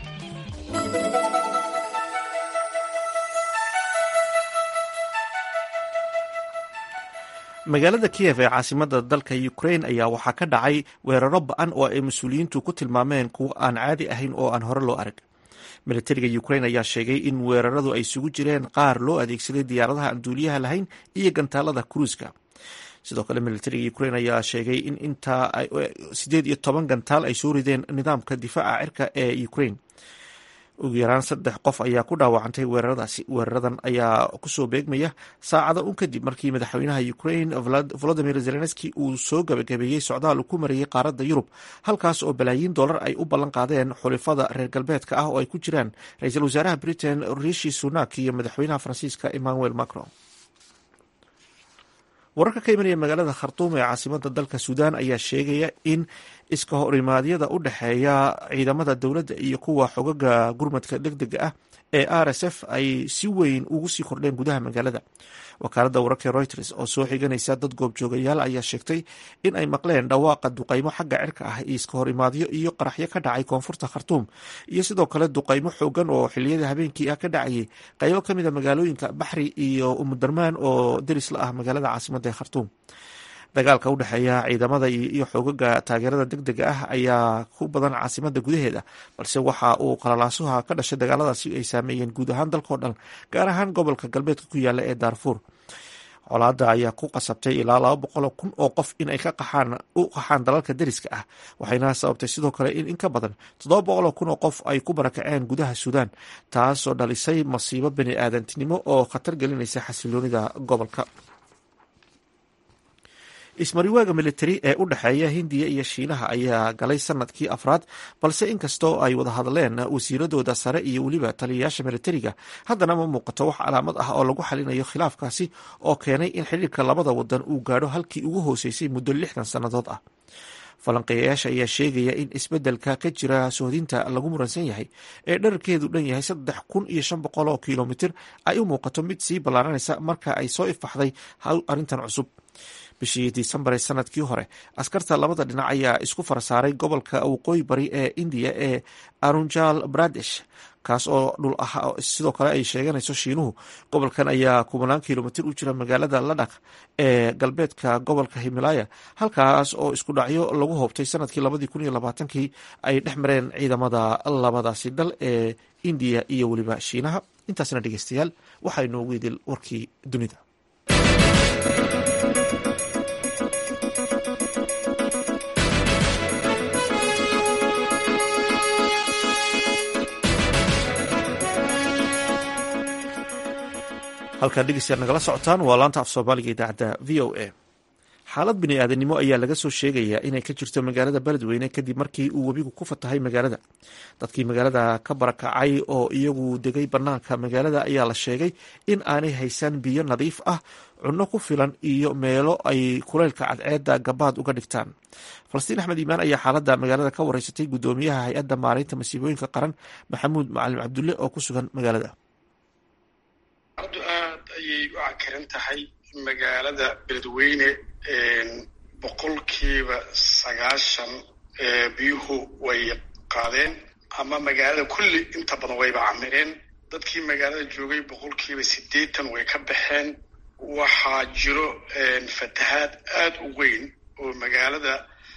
magaalada kiyev ee caasimada dalka ukrain ayaa waxaa ka dhacay weeraro ba-an oo ay mas-uuliyiintu ku tilmaameen kuwo aan caadi ahayn oo aan hore loo arag militariga ukrain ayaa sheegay in weeraradu ay isugu jireen qaar loo adeegsaday diyaaradaha aan duuliyaha lahayn iyo gantaalada kruiska sidoo kale militariga ukrain ayaa sheegay in intaa sideed iyo toban gantaal ay soo rideen nidaamka difaaca cirka ee ukrain ugu yaraan saddex qof ayaa ku dhaawacantay weeraradaasi weeraradan ayaa kusoo beegmaya saacada un kadib markii madaxweynaha ukrain volodimir zelenski uu soo gabagabeeyey socdaal uu ku marayey qaaradda yurub halkaas oo balaayiin dollar ay u ballan qaadeen xulifada reer galbeedka ah oo ay ku jiraan ra-iisul wasaaraha britain rishi sunak iyo madaxweynaha faransiiska emmanuel macron wararka ka imanaya magaalada khartuum ee caasimada dalka suudaan ayaa sheegaya in iska horimaadyada u dhexeeya ciidamada dowladda iyo kuwa xogaga gurmadka deg dega ah ee r s f ay si weyn ugu sii kordheen gudaha magaalada wakaaladda wararka reuters oo soo xiganaysa dad goobjoogayaal ayaa sheegtay in ay maqleen dhawaaqa duqaymo xagga cirka ah iyo iska horimaadyo iyo qaraxyo ka dhacay koonfurta khartuum iyo sidoo kale duqaymo xoogan oo xiliyada habeenkii ah ka dhacayay qaybo ka mid a magaalooyinka baxri iyo umudarmaan oo deris la ah magaalada caasimada ee khartuum dagaalka u dhexeeya ciidamada iyo xoogaga taageerada deg dega ah ayaa ku badan caasimada gudaheeda balse waxa uu qalalaasuha ka dhashay dagaaladaasi ay saameeyeen guud ahaan dalkao dhan gaar ahaan gobolka galbeedka ku yaala ee daarfuur colaada ayaa ku qasabtay ilaa laba boqol kun oo qof in ay ka qaxaan u qaxaan dalalka deriska ah waxayna sababtay sidoo kale in in ka badan toddoba boqol kun oo qof ay ku barakaceen gudaha suudaan taasoo dhalisay masiibo bani aadantinimo oo khatar gelinaysa xasiloonida gobolka ismariwaaga militari ee u dhexeeya hindiya iyo shiinaha ayaa galay sanadkii afraad balse inkastoo ay wada hadleen wasiiradooda sare iyo weliba taliyayaasha militariga haddana ma muuqato wax calaamad ah oo lagu xalinayo khilaafkaasi oo keenay in xiriirka labada wadan uu gaadho halkii ugu hooseysay muddo lixdan sannadood ah falanqeeyayaasha ayaa sheegaya in isbeddelka ka jira sohdinta lagu muransan yahay ee dherarkeedu dhan yahay saddex kun iyo shan boqol oo kilomitir ay u muuqato mid sii ballaaranaysa marka ay soo ifaxday arrintan cusub bishii disembar ee sanadkii hore askarta labada dhinac ayaa isku farasaaray gobolka waqooyi bari ee indiya ee arunjal bradesh kaas oo dhul ah sidoo kale ay sheeganayso shiinuhu gobolkan ayaa kubanaan kilomitir u jira magaalada ladhak ee galbeedka gobolka himalaya halkaas oo isku dhacyo lagu hoobtay sanadkii labadii kun iyo labaatankii ay dhex mareen ciidamada labadaasi dal ee indiya iyo weliba shiinaha intaasna dhegeystayaal waxaa inoogu idil warkii dunida halkaa dhegeystayaal nagala socotaan waa laanta af soomaaliga idaacadda v o a xaalad bini aadanimo ayaa laga soo sheegayaa inay ka jirto magaalada beledweyne kadib markii uu webigu ku fatahay magaalada dadkii magaalada ka barakacay oo iyagu degay banaanka magaalada ayaa la sheegay in aanay haysan biyo nadiif ah cunno ku filan iyo meelo ay kuleylka cadceedda gabaad uga dhigtaan falastiin axmed iimaan ayaa xaaladda magaalada ka wareysatay guddoomiyaha hay-adda maaraynta masiibooyinka qaran maxamuud macalin cabdulle oo ku sugan magaalada adu aad ayay u cakaran tahay magaalada beledweyne boqolkiiba sagaashan biyuhu way qaadeen ama magaalada kulli inta badan wayba camireen dadkii magaalada joogay boqolkiiba siddeetan way ka baxeen waxaa jiro fatahaad aad u weyn oo magaalada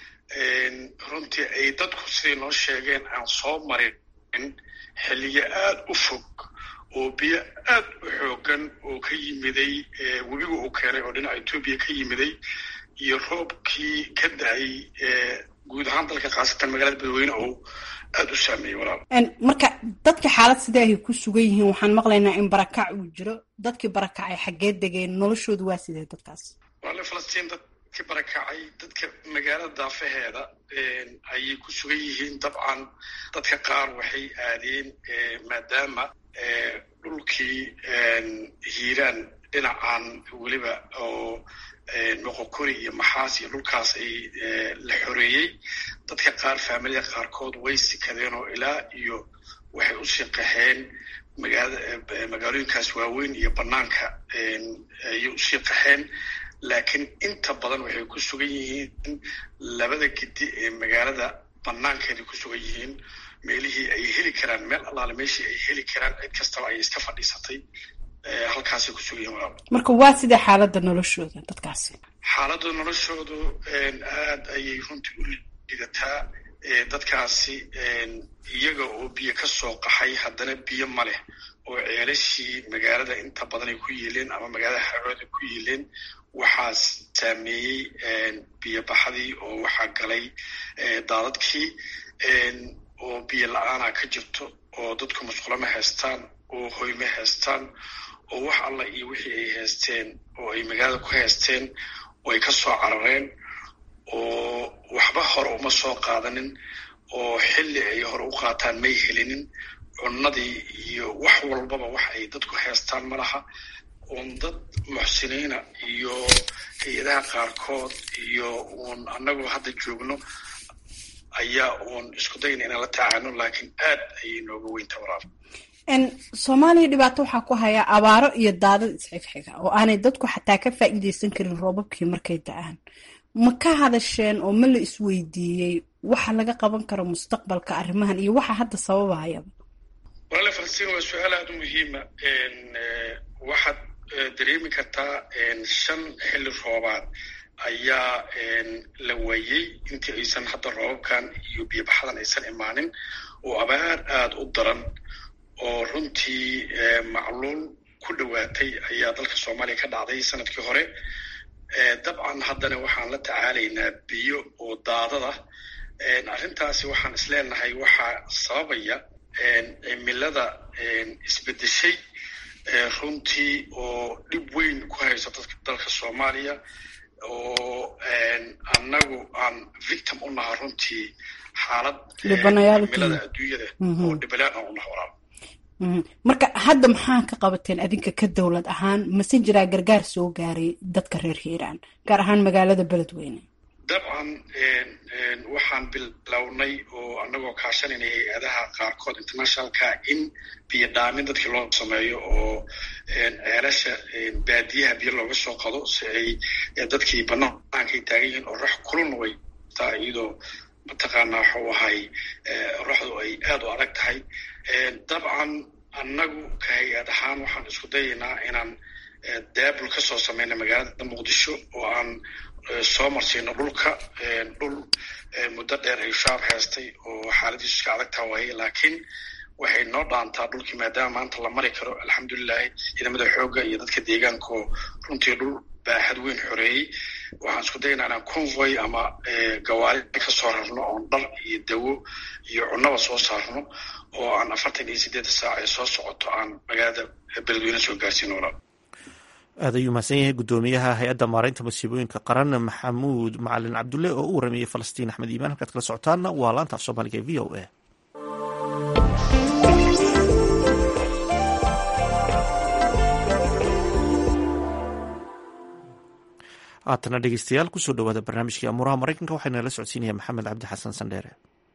runtii ay dadku siday noo sheegeen aan soo marin xilliyo aad u fog oo biyo aad u xoogan oo ka yimiday webiga uu keenay oo dhinaca etoobiya ka yimiday iyo roobkii ka da-ay guud ahaan dalka khaasatan magaalada beledweyne oo aada u saameeyey walaal marka dadka xaalad sidee ay ku sugan yihiin waxaan maqlaynaa in barakac uu jiro dadkii barakacay xaggee degeen noloshoodu waa sidee dadkaas walaale falastiin dadkii barakacay dadka magaalada daafaheeda ayay ku sugan yihiin dabcan dadka qaar waxay aadeen maadaama dhulkii hiiraan dhinacan weliba oo noqokori iyo maxaas iyo dhulkaas ay la xoreeyey dadka qaar faamilada qaarkood way sikadeen oo ilaa iyo waxay usii qaxeen magaalooyinkaas waaweyn iyo banaanka ayay usii qaxeen laakiin inta badan waxay ku sugan yihiin labada gedi ee magaalada banaankeeday ku sugan yihiin meelihii ay heli karaan meel allaale meeshii ay heli karaan cid kastaba ay iska fadhiisatay halkaasay ku sugan yihin walaal marka waa sidee xaaladda noloshooda dadkaasi xaaladda noloshoodu aad ayay runtii u lidataa dadkaasi iyaga oo biyo ka soo qaxay haddana biyo ma leh oo ceelashii magaalada inta badan ay ku yiileen ama magaalada xarooda ku yiileen waxaa saameeyey biyobaxdii oo waxaa galay daadadkii oo biyo la-aana ka jirto oo dadku musqulo ma haystaan oo hoy ma haystaan oo wax alla iyo wixii ay haysteen oo ay magaalada ku haysteen oo ay ka soo carareen oo waxba hore uma soo qaadanin oo xilli ay hore u qaataan may helinin cunnadii iyo wax walbaba wax ay dadku haystaan ma laha uun dad muxsiniina iyo hay-adaha qaarkood iyo uun annagoo hadda joogno ayaa uun isku dayna inaan la tacaano laakiin aad ayay nooga weynta walaal soomaaliya dhibaato waxaa ku haya abaaro iyo daadad isxigxiga oo aanay dadku xataa ka faa'iideysan karin roobabkii markay da-aan ma ka hadasheen oo ma la isweydiiyey waxa laga qaban karo mustaqbalka arrimahan iyo waxa hadda sababahayaba walaale falastiin waa su-aal aada u muhiima waxaad dareemi kartaa shan xilli roobaad ayaa la waayey intii aysan hadda roobabkan iyo biyobaxadan aysan imaanin oo abaar aada u daran oo runtii macluul ku dhowaatay ayaa dalka soomaaliya ka dhacday sanadkii hore dabcan haddana waxaan la tacaalaynaa biyo oo daadada arrintaasi waxaan isleenahay waxaa sababaya cimilada isbedeshay runtii oo dhib weyn ku hayso dadka dalka soomaaliya oo annagu aan victim u naha runtii xaalad cimilada adduunyada oo dhibalaan aan u naha walaal marka hadda maxaa ka qabateen adinka ka dowlad ahaan mase jiraa gargaar soo gaaray dadka reer hiiraan gaar ahaan magaalada beledweyne dabcan waxaan bilownay oo annagoo kaashanayna hay-adaha qaarkood internationalka in biyo dhaamin dadkii loo sameeyo oo ceelasha baadiyaha biyo looga soo qado si ay dadkii bannaankay taagan yihiin oo rax kululna way taa iyadoo mataqaanaa waxuu ahay raxdu ay aad u adag tahay dabcan annagu ka hay-ad ahaan waxaan isku dayaynaa inaan daabul ka soo samayna magaalada muqdisho oo aan soo marsiino dhulka dhul muddo dheer ay shaab haystay oo xaaladiisu iska adag taha waaye laakiin waxay noo dhaantaa dhulkii maadaama maanta la mari karo alxamdulilahi ciidamada xoogga iyo dadka deegaanka oo runtii dhul baaxad weyn xoreeyey waxaan isku daynaa inaan convoy ama gawaari ka soo rarno oon dhar iyo dawo iyo cunnaba soo saarno oo aan afartan iyo siddeedda saac ee soo socoto aan magaalada beledweyne soo gaarsiino walaal aad ayuu mahadsan yahay guddoomiyaha hay-adda maareynta masiibooyinka qaran maxamuud macalin cabdulle oo u waramayey falastiin axmed iimaan halkaad kala socotaanna waa laanta af soomaaliga e v o a haatana dhegeystayaal kusoo dhawaada barnaamijkii amuuraha maraykanka waxaana la socodsiinaya maxamed cabdi xasan sandheere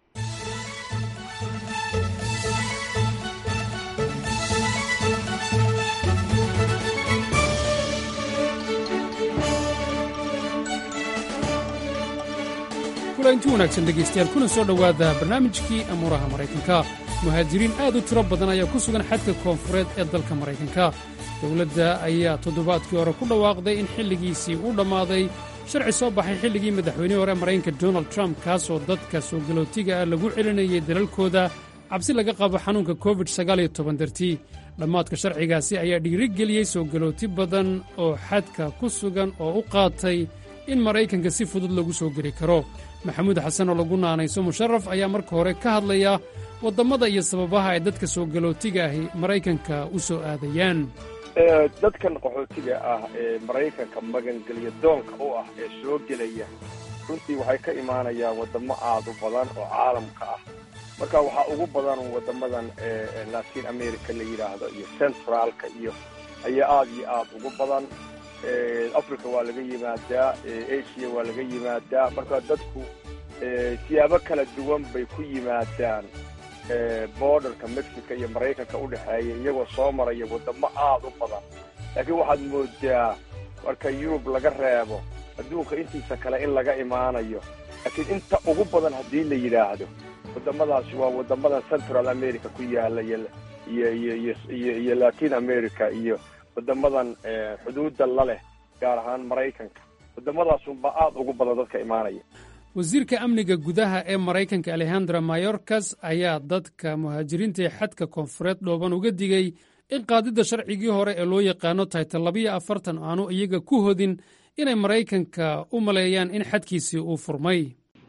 kulanti wanaagsan dhegaystayaal kuna soo dhowaada barnaamijkii amuuraha maraykanka muhaajiriin aad u tiro badan ayaa ku sugan xadka koonfureed ee dalka maraykanka dowladda ayaa toddobaadkii hore ku dhawaaqday in xilligiisii uu dhammaaday sharci soo baxay xilligii madaxweynihii hore maraykanka donald trump kaasoo dadka soo galootiga ah lagu celinayay dalalkooda cabsi laga qabo xanuunka covid dartii dhammaadka sharcigaasi ayaa dhiirigeliyey soo galooti badan oo xadka ku sugan oo u qaatay in maraykanka si fudud lagu soo geli karo maxamuud xasan oo lagu naanayso musharaf ayaa marka hore ka hadlaya waddammada iyo sababaha ay dadka soo galootiga ahi maraykanka u soo aadayaan dadkan qaxootiga ah ee maraykanka magangelya doonka u ah ee soo gelaya runtii waxay ka imaanayaan waddamo aad u badan oo caalamka ah marka waxaa ugu badan waddamadan latin america la yidhaahdo iyo centraalka iyo ayaa aad iyo aad ugu badan africa waa laga yimaadaa asia waa laga yimaadaa marka dadku siyaabo kala duwan bay ku yimaadaan borderka mexico iyo maraykanka u dhexeeya iyagoo soo maraya waddamo aad u badan laakiin waxaad moodaa marka yurub laga reebo adduunka intiisa kale in laga imaanayo laakiin inta ugu badan haddii la yidhaahdo waddamadaasi waa waddamadan central america ku yaala iyo iyo iyo iyo iyo iyo latin america iyo wadamadan xuduudda la leh gaar ahaan maraykanka waddamadaasunbaa aada ugu badan dadka imaanaya wasiirka amniga gudaha ee maraykanka alexandra mayorkas ayaa dadka muhaajiriinta ee xadka koonfureed dhooban uga digay in qaadidda sharcigii hore ee loo yaqaano taytal labiyo afartan aanu iyaga ku hodin inay maraykanka u maleeyaan in xadkiisii uu furmay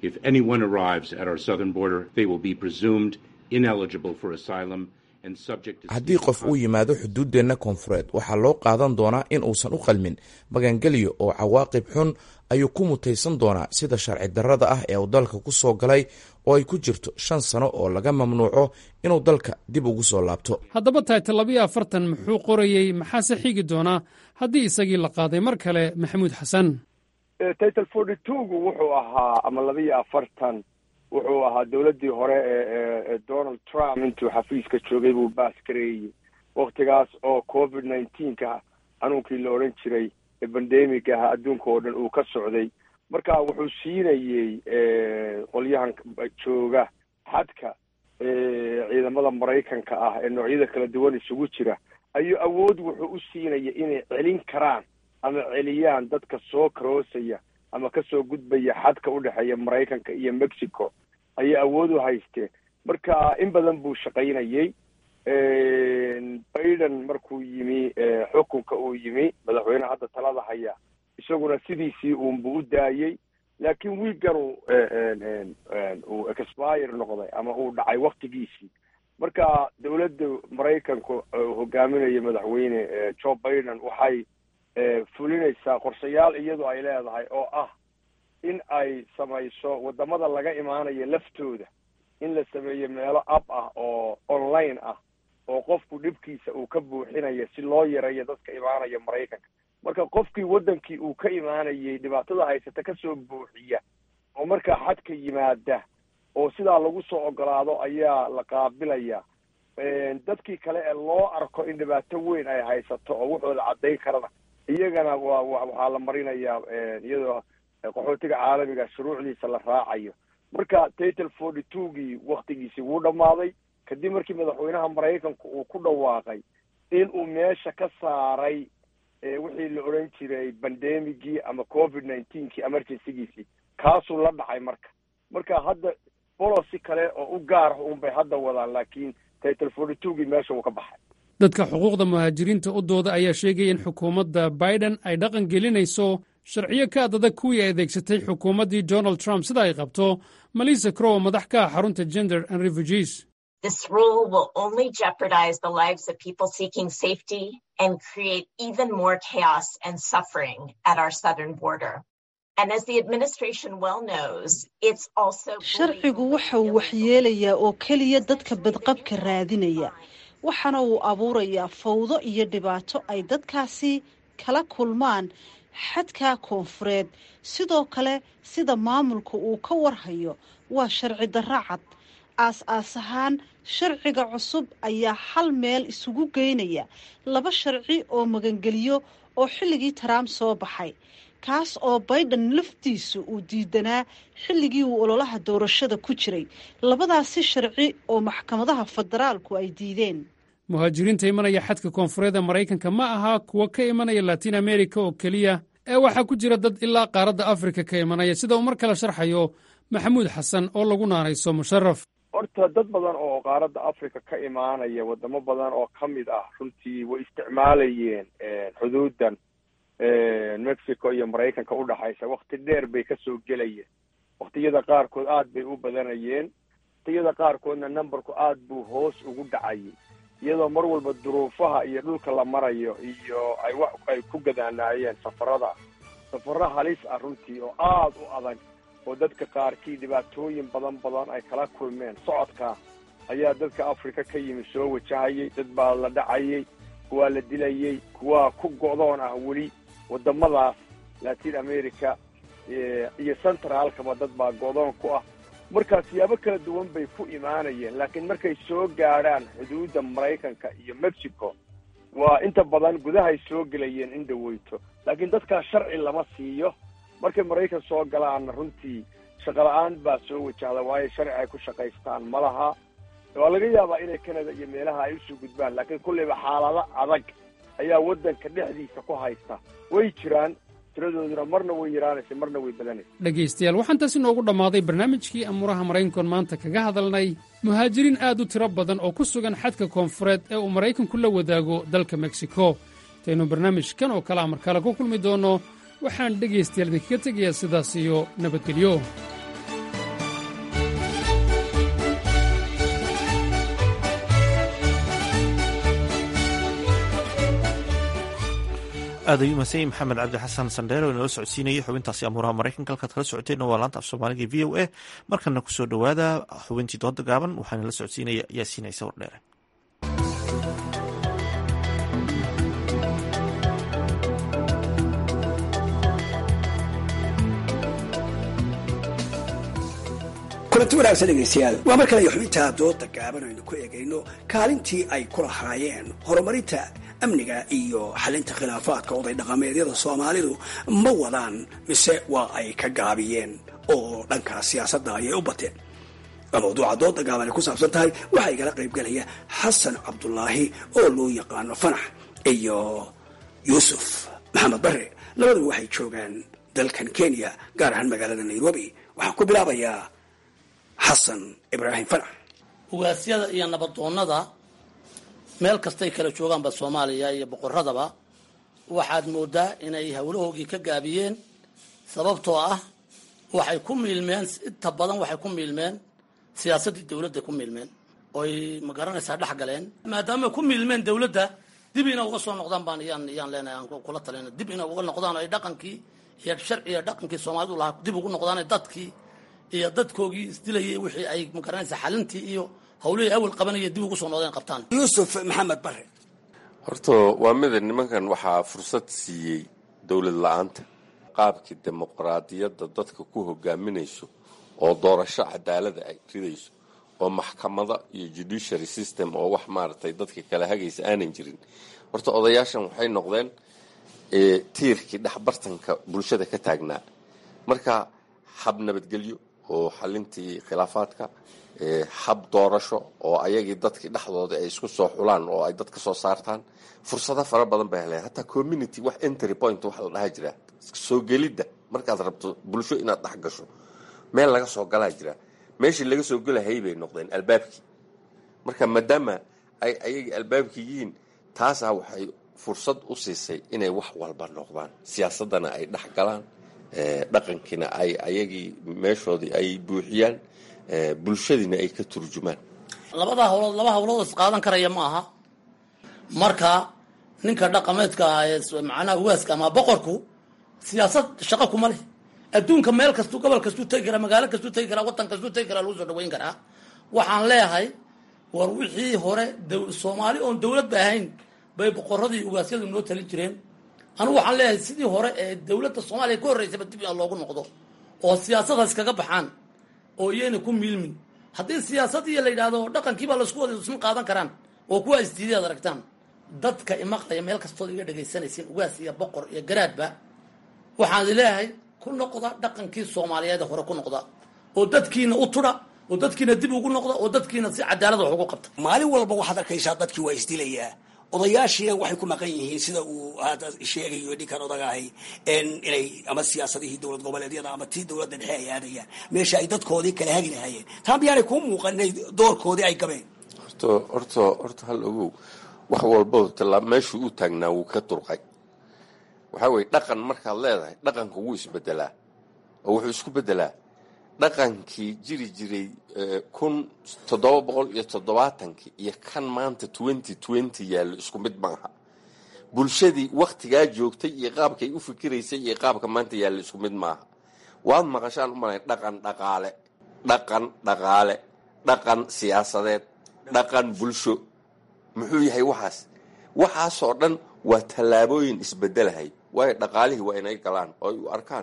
haddii qof uu yimaado xuduuddeenna koonfureed waxaa loo qaadan doonaa in uusan u qalmin magangelyo oo cawaaqib xun ayuu ku mutaysan doonaa sida sharci darrada ah ee uu dalka ku soo galay oo ay ku jirto shan sano oo laga mamnuuco inuu dalka dib ugu soo laabto haddaba taytal labiyo afartan muxuu qorayey maxaase xigi doonaa haddii isagii la qaaday mar kale maxamuud xasan title forty twogu wuxuu ahaa ama labiyo afartan wuxuu ahaa dowladdii hore ee donald trump intuu xafiiska joogay buu baas gareeyey waktigaas oo covid nineteenka xanuunkii la odhan jiray ee bandemic ah adduunka oo dhan uu ka socday marka wuxuu siinayey qolyahan jooga xadka ciidamada maraykanka ah ee noocyada kala duwan isugu jira ayuu awood wuxuu u siinaya inay celin karaan ama celiyaan dadka soo karoosaya ama kasoo gudbaya xadka u dhexeeya maraykanka iyo mexico ayay awood u haysteen marka in badan buu shaqaynayey biden markuu yimi xukunka uu yimi madaxweyne hadda talada haya isaguna sidiisii uunbu u daayey laakiin wiigan uu uu expire noqday ama uu dhacay waktigiisii marka dowladda maraykanku hogaaminaya madaxweyne joe biden waxay fulinaysaa qorshayaal iyadu ay leedahay oo ah in ay samayso wadamada laga imaanayo laftooda in la sameeyo meelo ab ah oo online ah oo qofku dhibkiisa uu ka buuxinayo si loo yareeyo dadka imaanaya maraykanka marka qofkii waddankii uu ka imaanayay dhibaatada haysata kasoo buuxiya oo markaa xadka yimaada oo sidaa lagu soo ogolaado ayaa la qaabilaya dadkii kale ee loo arko in dhibaato weyn ay haysato oo wuxooda caddayn karana iyagana waa waxaa la marinayaa iyadoo qaxootiga caalamiga shuruucdiisa la raacayo marka title forty twogii waktigiisii wuu dhammaaday kadib markii madaxweynaha maraykanku uu ku dhawaaqay in uu meesha ka saaray wixii la odhan jiray bandemigii ama covid nineteenkii emergencygiisii kaasuu la dhacay marka marka hadda bolosi kale oo u gaar ah unbay hadda wadaan laakiin title forty twogii meesha uu ka baxay dadka xuquuqda muhaajiriinta u dooda ayaa sheegaya in xukuumadda biden ay dhaqan gelinayso sharciyo ka adadag kuwii ay adeegsatay xukuumaddii donald trump sida ay qabto malisa crow oo madax ka ah xarunta gender and refugees This rule will only jeopardize the lives of people seeking safety and create even more chaos and suffering at our southern border. And as the administration well knows, it's also sharcigu waxa uu waxyeelayaa oo keliya dadka badqabka raadinaya waxaana uu abuurayaa fawdo iyo dhibaato ay dadkaasi kala kulmaan xadka koonfureed sidoo kale sida maamulka uu ka warhayo waa sharci darro cad aas-aas ahaan sharciga cusub ayaa hal meel isugu geynaya laba sharci oo magangeliyo oo xilligii trump soo baxay kaas oo biden laftiisu uu diidanaa xilligii uu ololaha doorashada ku jiray labadaasi sharci oo maxkamadaha federaalku ay diideen muhaajiriinta imanaya xadka koonfureed ee maraykanka ma aha kuwa ka imanaya latin america oo keliya ee waxaa ku jira dad ilaa qaaradda afrika ka imanaya sida uu mar kale sharxayo maxamuud xasan oo lagu naanayso musharaf horta dad badan oo qaaradda africa ka imaanaya wadamo badan oo ka mid ah runtii way isticmaalayeen xuduudan mexico iyo maraykanka udhexaysa wakti dheer bay kasoo gelayeen waktiyada qaarkood aad bay u badanayeen waktiyada qaarkoodna numberku aad buu hoos ugu dhacayay iyadoo mar walba duruufaha iyo dhulka la marayo iyo ay wax ay ku gadaanaayeen safarada safaro halis ah runtii oo aad u adag oo dadka qaarkii dhibaatooyin badan badan ay kala kulmeen socodka ayaa dadka africa ka yimi soo wajahayay dad baa la dhacayay kuwaa la dilayay kuwaa ku go'doon ah weli wadamadaas latin america iyo centraalkaba dad baa go'doon ku ah markaa siyaabo kala duwan bay ku imaanayeen laakiin markay soo gaadhaan xuduudda maraykanka iyo mexico waa inta badan gudahay soo gelayeen in dhaweyto laakiin dadkaa sharci lama siiyo markay maraykan soo galaanna runtii shaqola-aan baa soo wajahda waayo sharci ay ku shaqaystaan ma laha waa laga yaabaa inay canada iyo meelaha ay usoo gudbaan laakiin kulleyba xaalado adag ayaa waddanka dhexdiisa ku haysta way jiraan tiradooduna marna way yaraanaysa marna way badanaysa dhegaystayaal waxaan taasi noogu dhammaaday barnaamijkii amuuraha maraykankoon maanta kaga hadalnay muhaajiriin aad u tiro badan oo ku sugan xadka koonfureed ee uu maraykanku la wadaago dalka meksiko intaynu barnaamijkan oo kale amar kale ku kulmi doonno waxaan dhegaystayaal idinkaga tegayaa sidaas iyo nabadgelyo aad ayuu mahadsan yahay maxamed cabdi xasan sandheer oo inala socodsiinayay xubintaasi amuuraha maraykanka halkaad kala socoteenna waa laanta af soomaaliga v o a markana kusoo dhowaada xubintii dooda gaaban waxaana la socodsiinaya yaasiin ciise wardheere kulanti wanaagsan dhegaystayaal waa mar kale iyo xubinta dooda gaaban aynu ku eegayno kaalintii ay ku lahaayeen horumarinta amniga iyo xalinta khilaafaadka oday dhaqameedyada soomaalidu ma wadaan mise waa ay ka gaabiyeen oo dhanka siyaasadda ayay u bateen waa mawduuca dooda gaaban ay ku saabsan tahay waxaa igala qaybgelaya xasan cabdulaahi oo loo yaqaano fanax iyo yuusuf maxamed bare labaduba waxay joogaan dalkan kenya gaar ahaan magaalada nairobi waxaan ku bilaabayaa xasan ibraahim fanax ugaasyada iyo nabadoonnada meel kastay kala joogaanba soomaaliya iyo boqoradaba waxaad moodaa inay howlahoogii ka gaabiyeen sababtoo ah waxay ku miilmeen inta badan waxay ku miilmeen siyaasaddii dowladda ku miilmeen oy ma garanaysaa dhex galeen maadaama ku miilmeen dowladda dib ina uga soo noqdaan baan yaan yaan leenahay aan kula talina dib ina uga noqdaan ay dhaqankii iyo sharciga dhaqankii soomaalidu lahaa dib ugu noqdaan dadkii iyo dadkoogii isdilayay wixii ay ma garanaysaa xalintii iyo hawlihii awal qabanaya dib ugu soo noqdeen qabtaan yuusuf maxamed bare horta waa mida nimankan waxaa fursad siiyey dowlad la-aanta qaabkii dimuqraadiyadda dadka ku hogaaminayso oo doorasho cadaalada ay ridayso oo maxkamada iyo judiciary system oo wax maaragtay dadka kala hagaysa aanan jirin horta odayaashan waxay noqdeen tiirkii dhexbartanka bulshada ka taagnaa marka hab nabadgelyo oo xalintii khilaafaadka hab doorasho oo ayagii dadkii dhexdooda ay isku soo xulaan oo ay dad ka soo saartaan fursado fara badan bay heleen hataa community wax entry point waxa la dhaha jira soo gelidda markaad rabto bulsho inaad dhex gasho meel laga soo galaa jira meeshii laga soo gelahayay bay noqdeen albaabkii marka maadaama ay ayagii albaabkii yihiin taasaa waxay fursad u siisay inay wax walba noqdaan siyaasaddana ay dhex galaan dhaqankiina ay ayagii meeshoodii ay buuxiyaan bulshadiina ay ka turjumaan labada hawlood laba hawlood is qaadan karaya ma aha marka ninka dhaqameedka ah ee macnaha waaska ama boqorku siyaasad shaqo kuma leh adduunka meel kastuu gobol kastuu tegi karaa magaalo kastuu tegi karaa waddan kastuu tegi karaa lagu soo dhaweyn karaa waxaan leeyahay war wixii hore soomaali oon dowladba ahayn bay boqoradii ugaasyadu noo talin jireen anigu waxaan leeyahay sidii hore ee dowladda soomaaliya ka horreysaba dib in loogu noqdo oo siyaasadaas kaga baxaan oo iyayna ku miilmin haddii siyaasadii la yidhaahdo dhaqankiibaa laisku wada isma qaadan karaan oo kuwa isdiiday ad aragtaan dadka imaqlaya meel kastood iga dhegaysanaysiin ugaas iyo boqor iyo garaadba waxaan leeyahay ku noqda dhaqankii soomaaliyeed hore ku noqda oo dadkiina u tudha oo dadkiina dib ugu noqda oo dadkiina si cadaalada wax ugu qabta maalin walba waxaad arkaysaa dadkii waa isdilayaa odayaashiina waxay ku maqan yihiin sida uu hadda sheegayo ninkan odagahay inay ama siyaasadihii dowlad goboleedyada ama tii dowladda dhexe ay aadayaan meesha ay dadkoodii kala hagi lahaayeen taa miyaanay kuu muuqan inay doorkoodii ay gabeen horta horta horta hal ogow wax walba tallaa meeshuu u taagnaa wuu ka durqay waxaa weye dhaqan markaad leedahay dhaqanka wuu isbedelaa oo wuxuu isku bedelaa dhaqankii jiri jiray kun toddoba boqol iyo toddobaatankii iyo kan maanta twenty twenty yaallo isku mid maaha bulshadii waktigaa joogtay iyo qaabkay u fikiraysay iyo qaabka maanta yaallo isku mid maaha waad maqashaan u malay dhaqan dhaqaale dhaqan dhaqaale dhaqan siyaasadeed dhaqan bulsho muxuu yahay waxaas waxaasoo dhan waa tallaabooyin isbedelahay waayo dhaqaalihii waa inay galaan oo ay u arkaan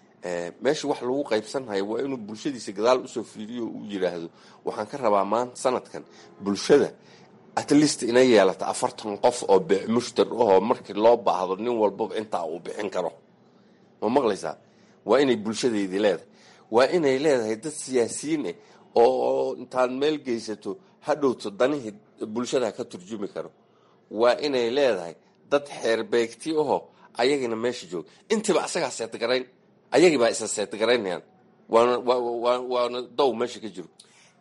meesha wax lagu qaybsanhayo waa inuu bulshadiisa gadaal usoo fiiriyo uu yidhaahdo waxaan ka rabaa maanta sanadkan bulshada at least inay yeelata afartan qof oo beec mushtar ahoo markii loo baahdo nin walbaba intaa uu bixin karo ma maqlaysaa waa inay bulshadeydii leedahay waa inay leedahay dad siyaasiyiin ah oo intaad meel geysato hadhowto danihii bulshada ka turjumi karo waa inay leedahay dad xeerbeegti aho ayagina meesha jooga intiiba asagaa seetgarayn ayagibaa isa seetgaraynayaan waana waana dow meesha ka jiro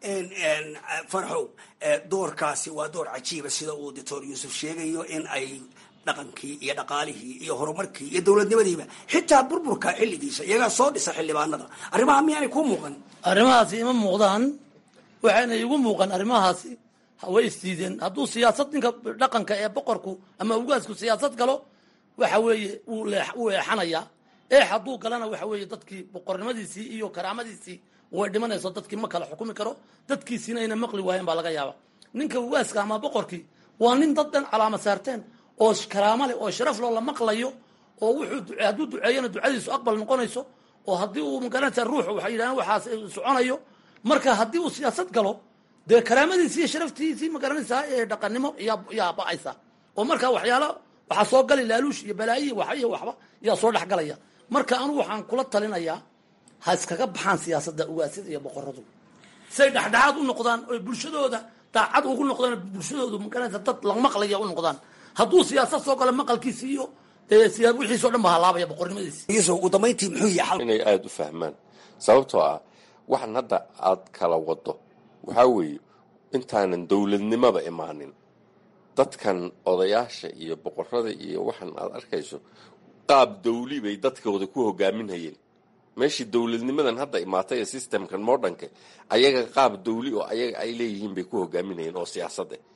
farxow doorkaasi waa door cajiiba sida uu doctor yuusuf sheegayo in ay dhaqankii iyo dhaqaalihii iyo horumarkii iyo dowladnimadiiba xitaa burburka xilligiisa iyagaa soo dhisa xildhibaanada arrimaha miyaanay kuu muuqan arrimahaasi ima muuqdaan waxayna igu muuqan arrimahaasi way isdiideen hadduu siyaasad ninka dhaqanka ee boqorku ama ugaasku siyaasad galo waxa weeye wuu wuu eexanayaa eex hadduu galana waxa weeye dadkii boqornimadiisii iyo karaamadiisii way dhimanayso dadkii ma kala xukumi karo dadkiisiina ayna maqli waayeen baa laga yaaba ninka ugaaska ama boqorkii waa nin dad dhan calaama saarteen oo karaamo leh oo sharaf loo la maqlayo oo wuxuu hadduu duceeyana ducadiisu aqbal noqonayso oo haddii uu magaranaysa ruux waxay yidhahdeen waxaas soconayo marka haddii uu siyaasad galo dee karaamadiisi iyo sharaftiisii magaranaysaa ee dhaqannimo yaa yaa ba-aysa oo marka waxyaala waxaa soo gali laaluush iyo balaayihi wax iyo waxba yaa soo dhex galaya marka anigu waxaan kula talinayaa ha iskaga baxaan siyaasadda ugaasyada iyo boqoradu say dhexdhexaad u noqdaan oy bulshadooda daacad ugu noqdaan bulshadoodu magaranaysa dad lamaqlaya u noqdaan hadduu siyaasad soo galo maqalkiisi iyo dee siyaa wixiisao dhan ba halaabaya boqornimadiisi yuusuf ugu dambayntii muxuu yahay inay aada u fahmaan sababtoo ah waxan hadda aad kala wado waxaa weeye intaanan dowladnimaba imaanin dadkan odayaasha iyo boqorada iyo waxan aad arkayso qaab dawli bay dadkooda ku hogaaminhayeen meeshii dowladnimadan hadda imaatay ee systemkan modernka ayaga qaab dawli oo ayaga ay leeyihiin bay ku hogaaminayeen oo siyaasad eh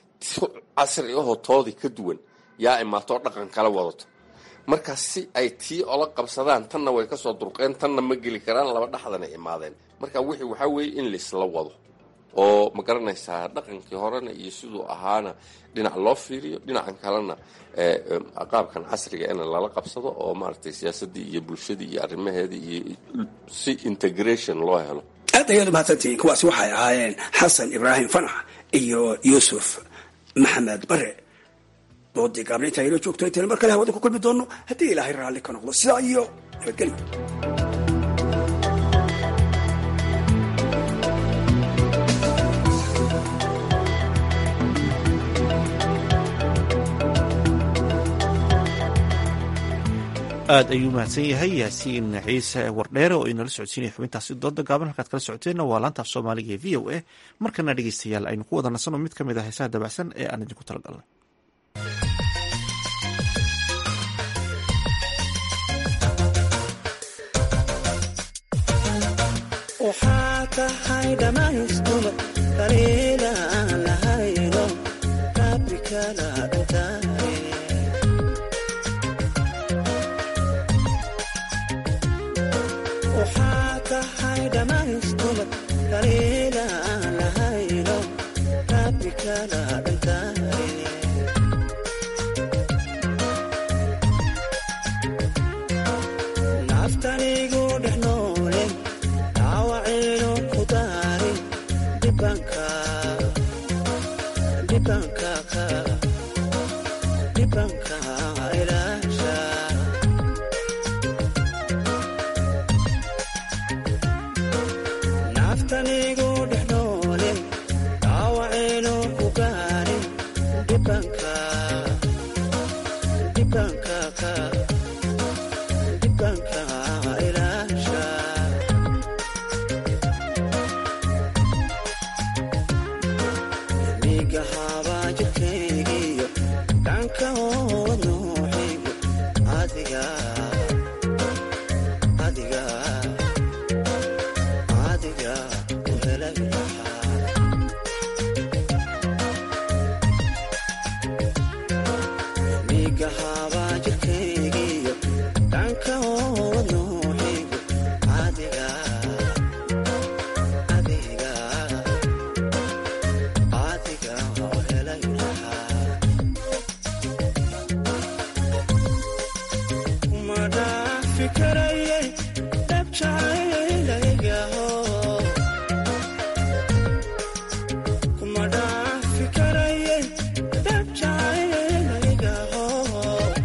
casri ahoo toodii ka duwan yaa imaatoo dhaqan kala wadato marka si ay tii ola qabsadaan tanna way kasoo durqeen tanna ma geli karaan laba dhexdana imaadeen marka wixii waxaa weeye in laisla wado oo ma garanaysaa dhaqankii horena iyo siduu ahaana dhinac loo fiiriyo dhinacan kalena qaabkan casriga in lala qabsado oo maaragtay siyaasadii iyo bulshadii iyo arrimaheedii iyo si integration loo helo aad ayaad umahadsantihiin kuwaasi waxay ahaayeen xasan ibraahim fanax iyo yuusuf maxamed bare doodii gaabna intaa inoo joogto intayna mar kale hawada ku kulmi doono haddii ilaahay raalli ka noqdo sidaa iyo nabadgelyo aad ayuu mahadsan yahay yaasiin ciise wardheere oo inala socodsiinaya xubintaasi dooda gaaban halkaad kala socoteenna waa laanta af soomaaliga ee v o a markana dhegeystayaal aynu ku wada nasanno mid ka mid a heesaha dabacsan ee aan idinku talagalnay waxaa tahay dhammaystuba kaliila aan lahayno rabbi kala dhintaaye waxaa tahay dhammaystuba kaliila aan lahayno rabbi kala dhintaaye naftanigu dhex noole dhaawacayno ku daari dhibanka dhibanka ka dhibanka ilaasha naftanigu dhex noole dhaawacayno ku gaari dhibanka dhibanka ka dhibanka ilaasha miga habaa jirkaygiyo dhanka hood nooxaygu adiga adiga adiga u helay lahaa miga habaa jirkaygiyo dhanka hood nooxaygu adiga adiga adiga u helay lahaa kuma dhaafi karayay dhabjacaylaygaho kuma dhaafi karayay dhabjacaylaygaho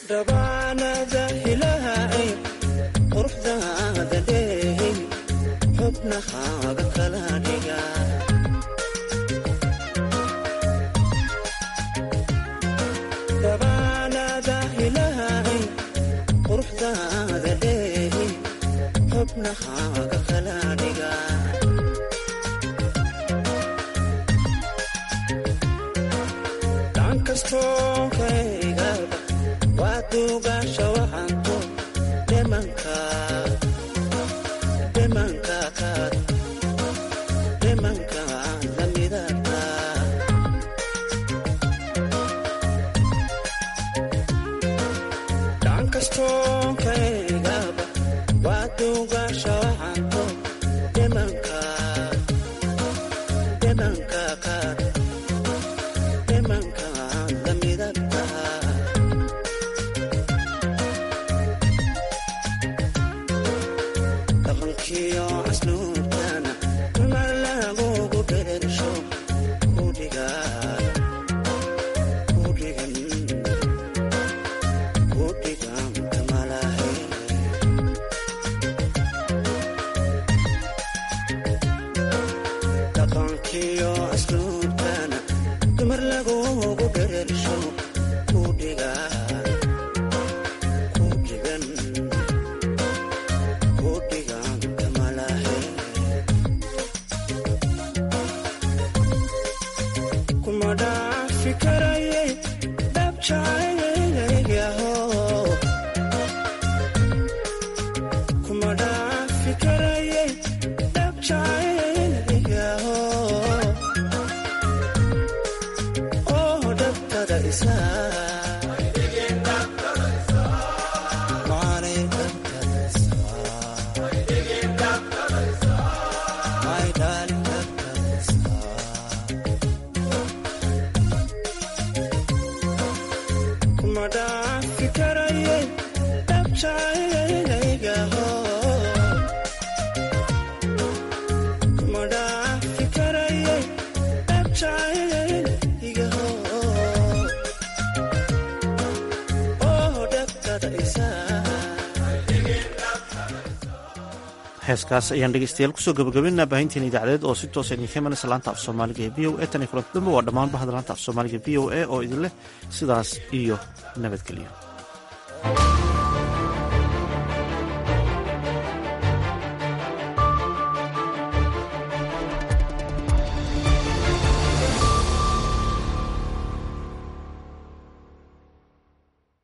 dhabaanada hilaahay quruxdaada dheehin xubnahaaga kala dhiga dhabaanada hilaahay quruxdaada dheehin xubnahaaga kala dhiga gacan kastoo kaygaba waa duugaasha waxanto dhemanka dhemanka kaad dhemanka lamidata gacan kastoo kaygaba waa duugaasha waxanto dhemanka dhemanka kaad dhemanka lamidata dhaqankiyo casluubtana mar lagugu dherersho kudhiga kudhigan kudhigan kamalahe dhaqankiyo casluubtana dumar lagugu dherersho kudhiga kudhigan kudhigan kamalahe kuma dhaafi karayay dhabjacaygaho kuma dhaafi karayay dhabjacaygaho oo dhabtada isaa Maalay dhabtada isaa My darling dhabtada isaa kuma dhaafi karayay dhabjacaygaho kuma dhaafi karayay dhabjacaygaho oo dhabtada isaa heeskaas ayaan dhegeystayaal kusoo gabagabaynaa baahinteena idaacadeed oo si toosa idinka imanaysa laanta af soomaaliga ee v o e tan iyo kulanti dambe waa dhammaan bahda laanta af soomaaliga v o e oo idin leh sidaas iyo nabadgelyo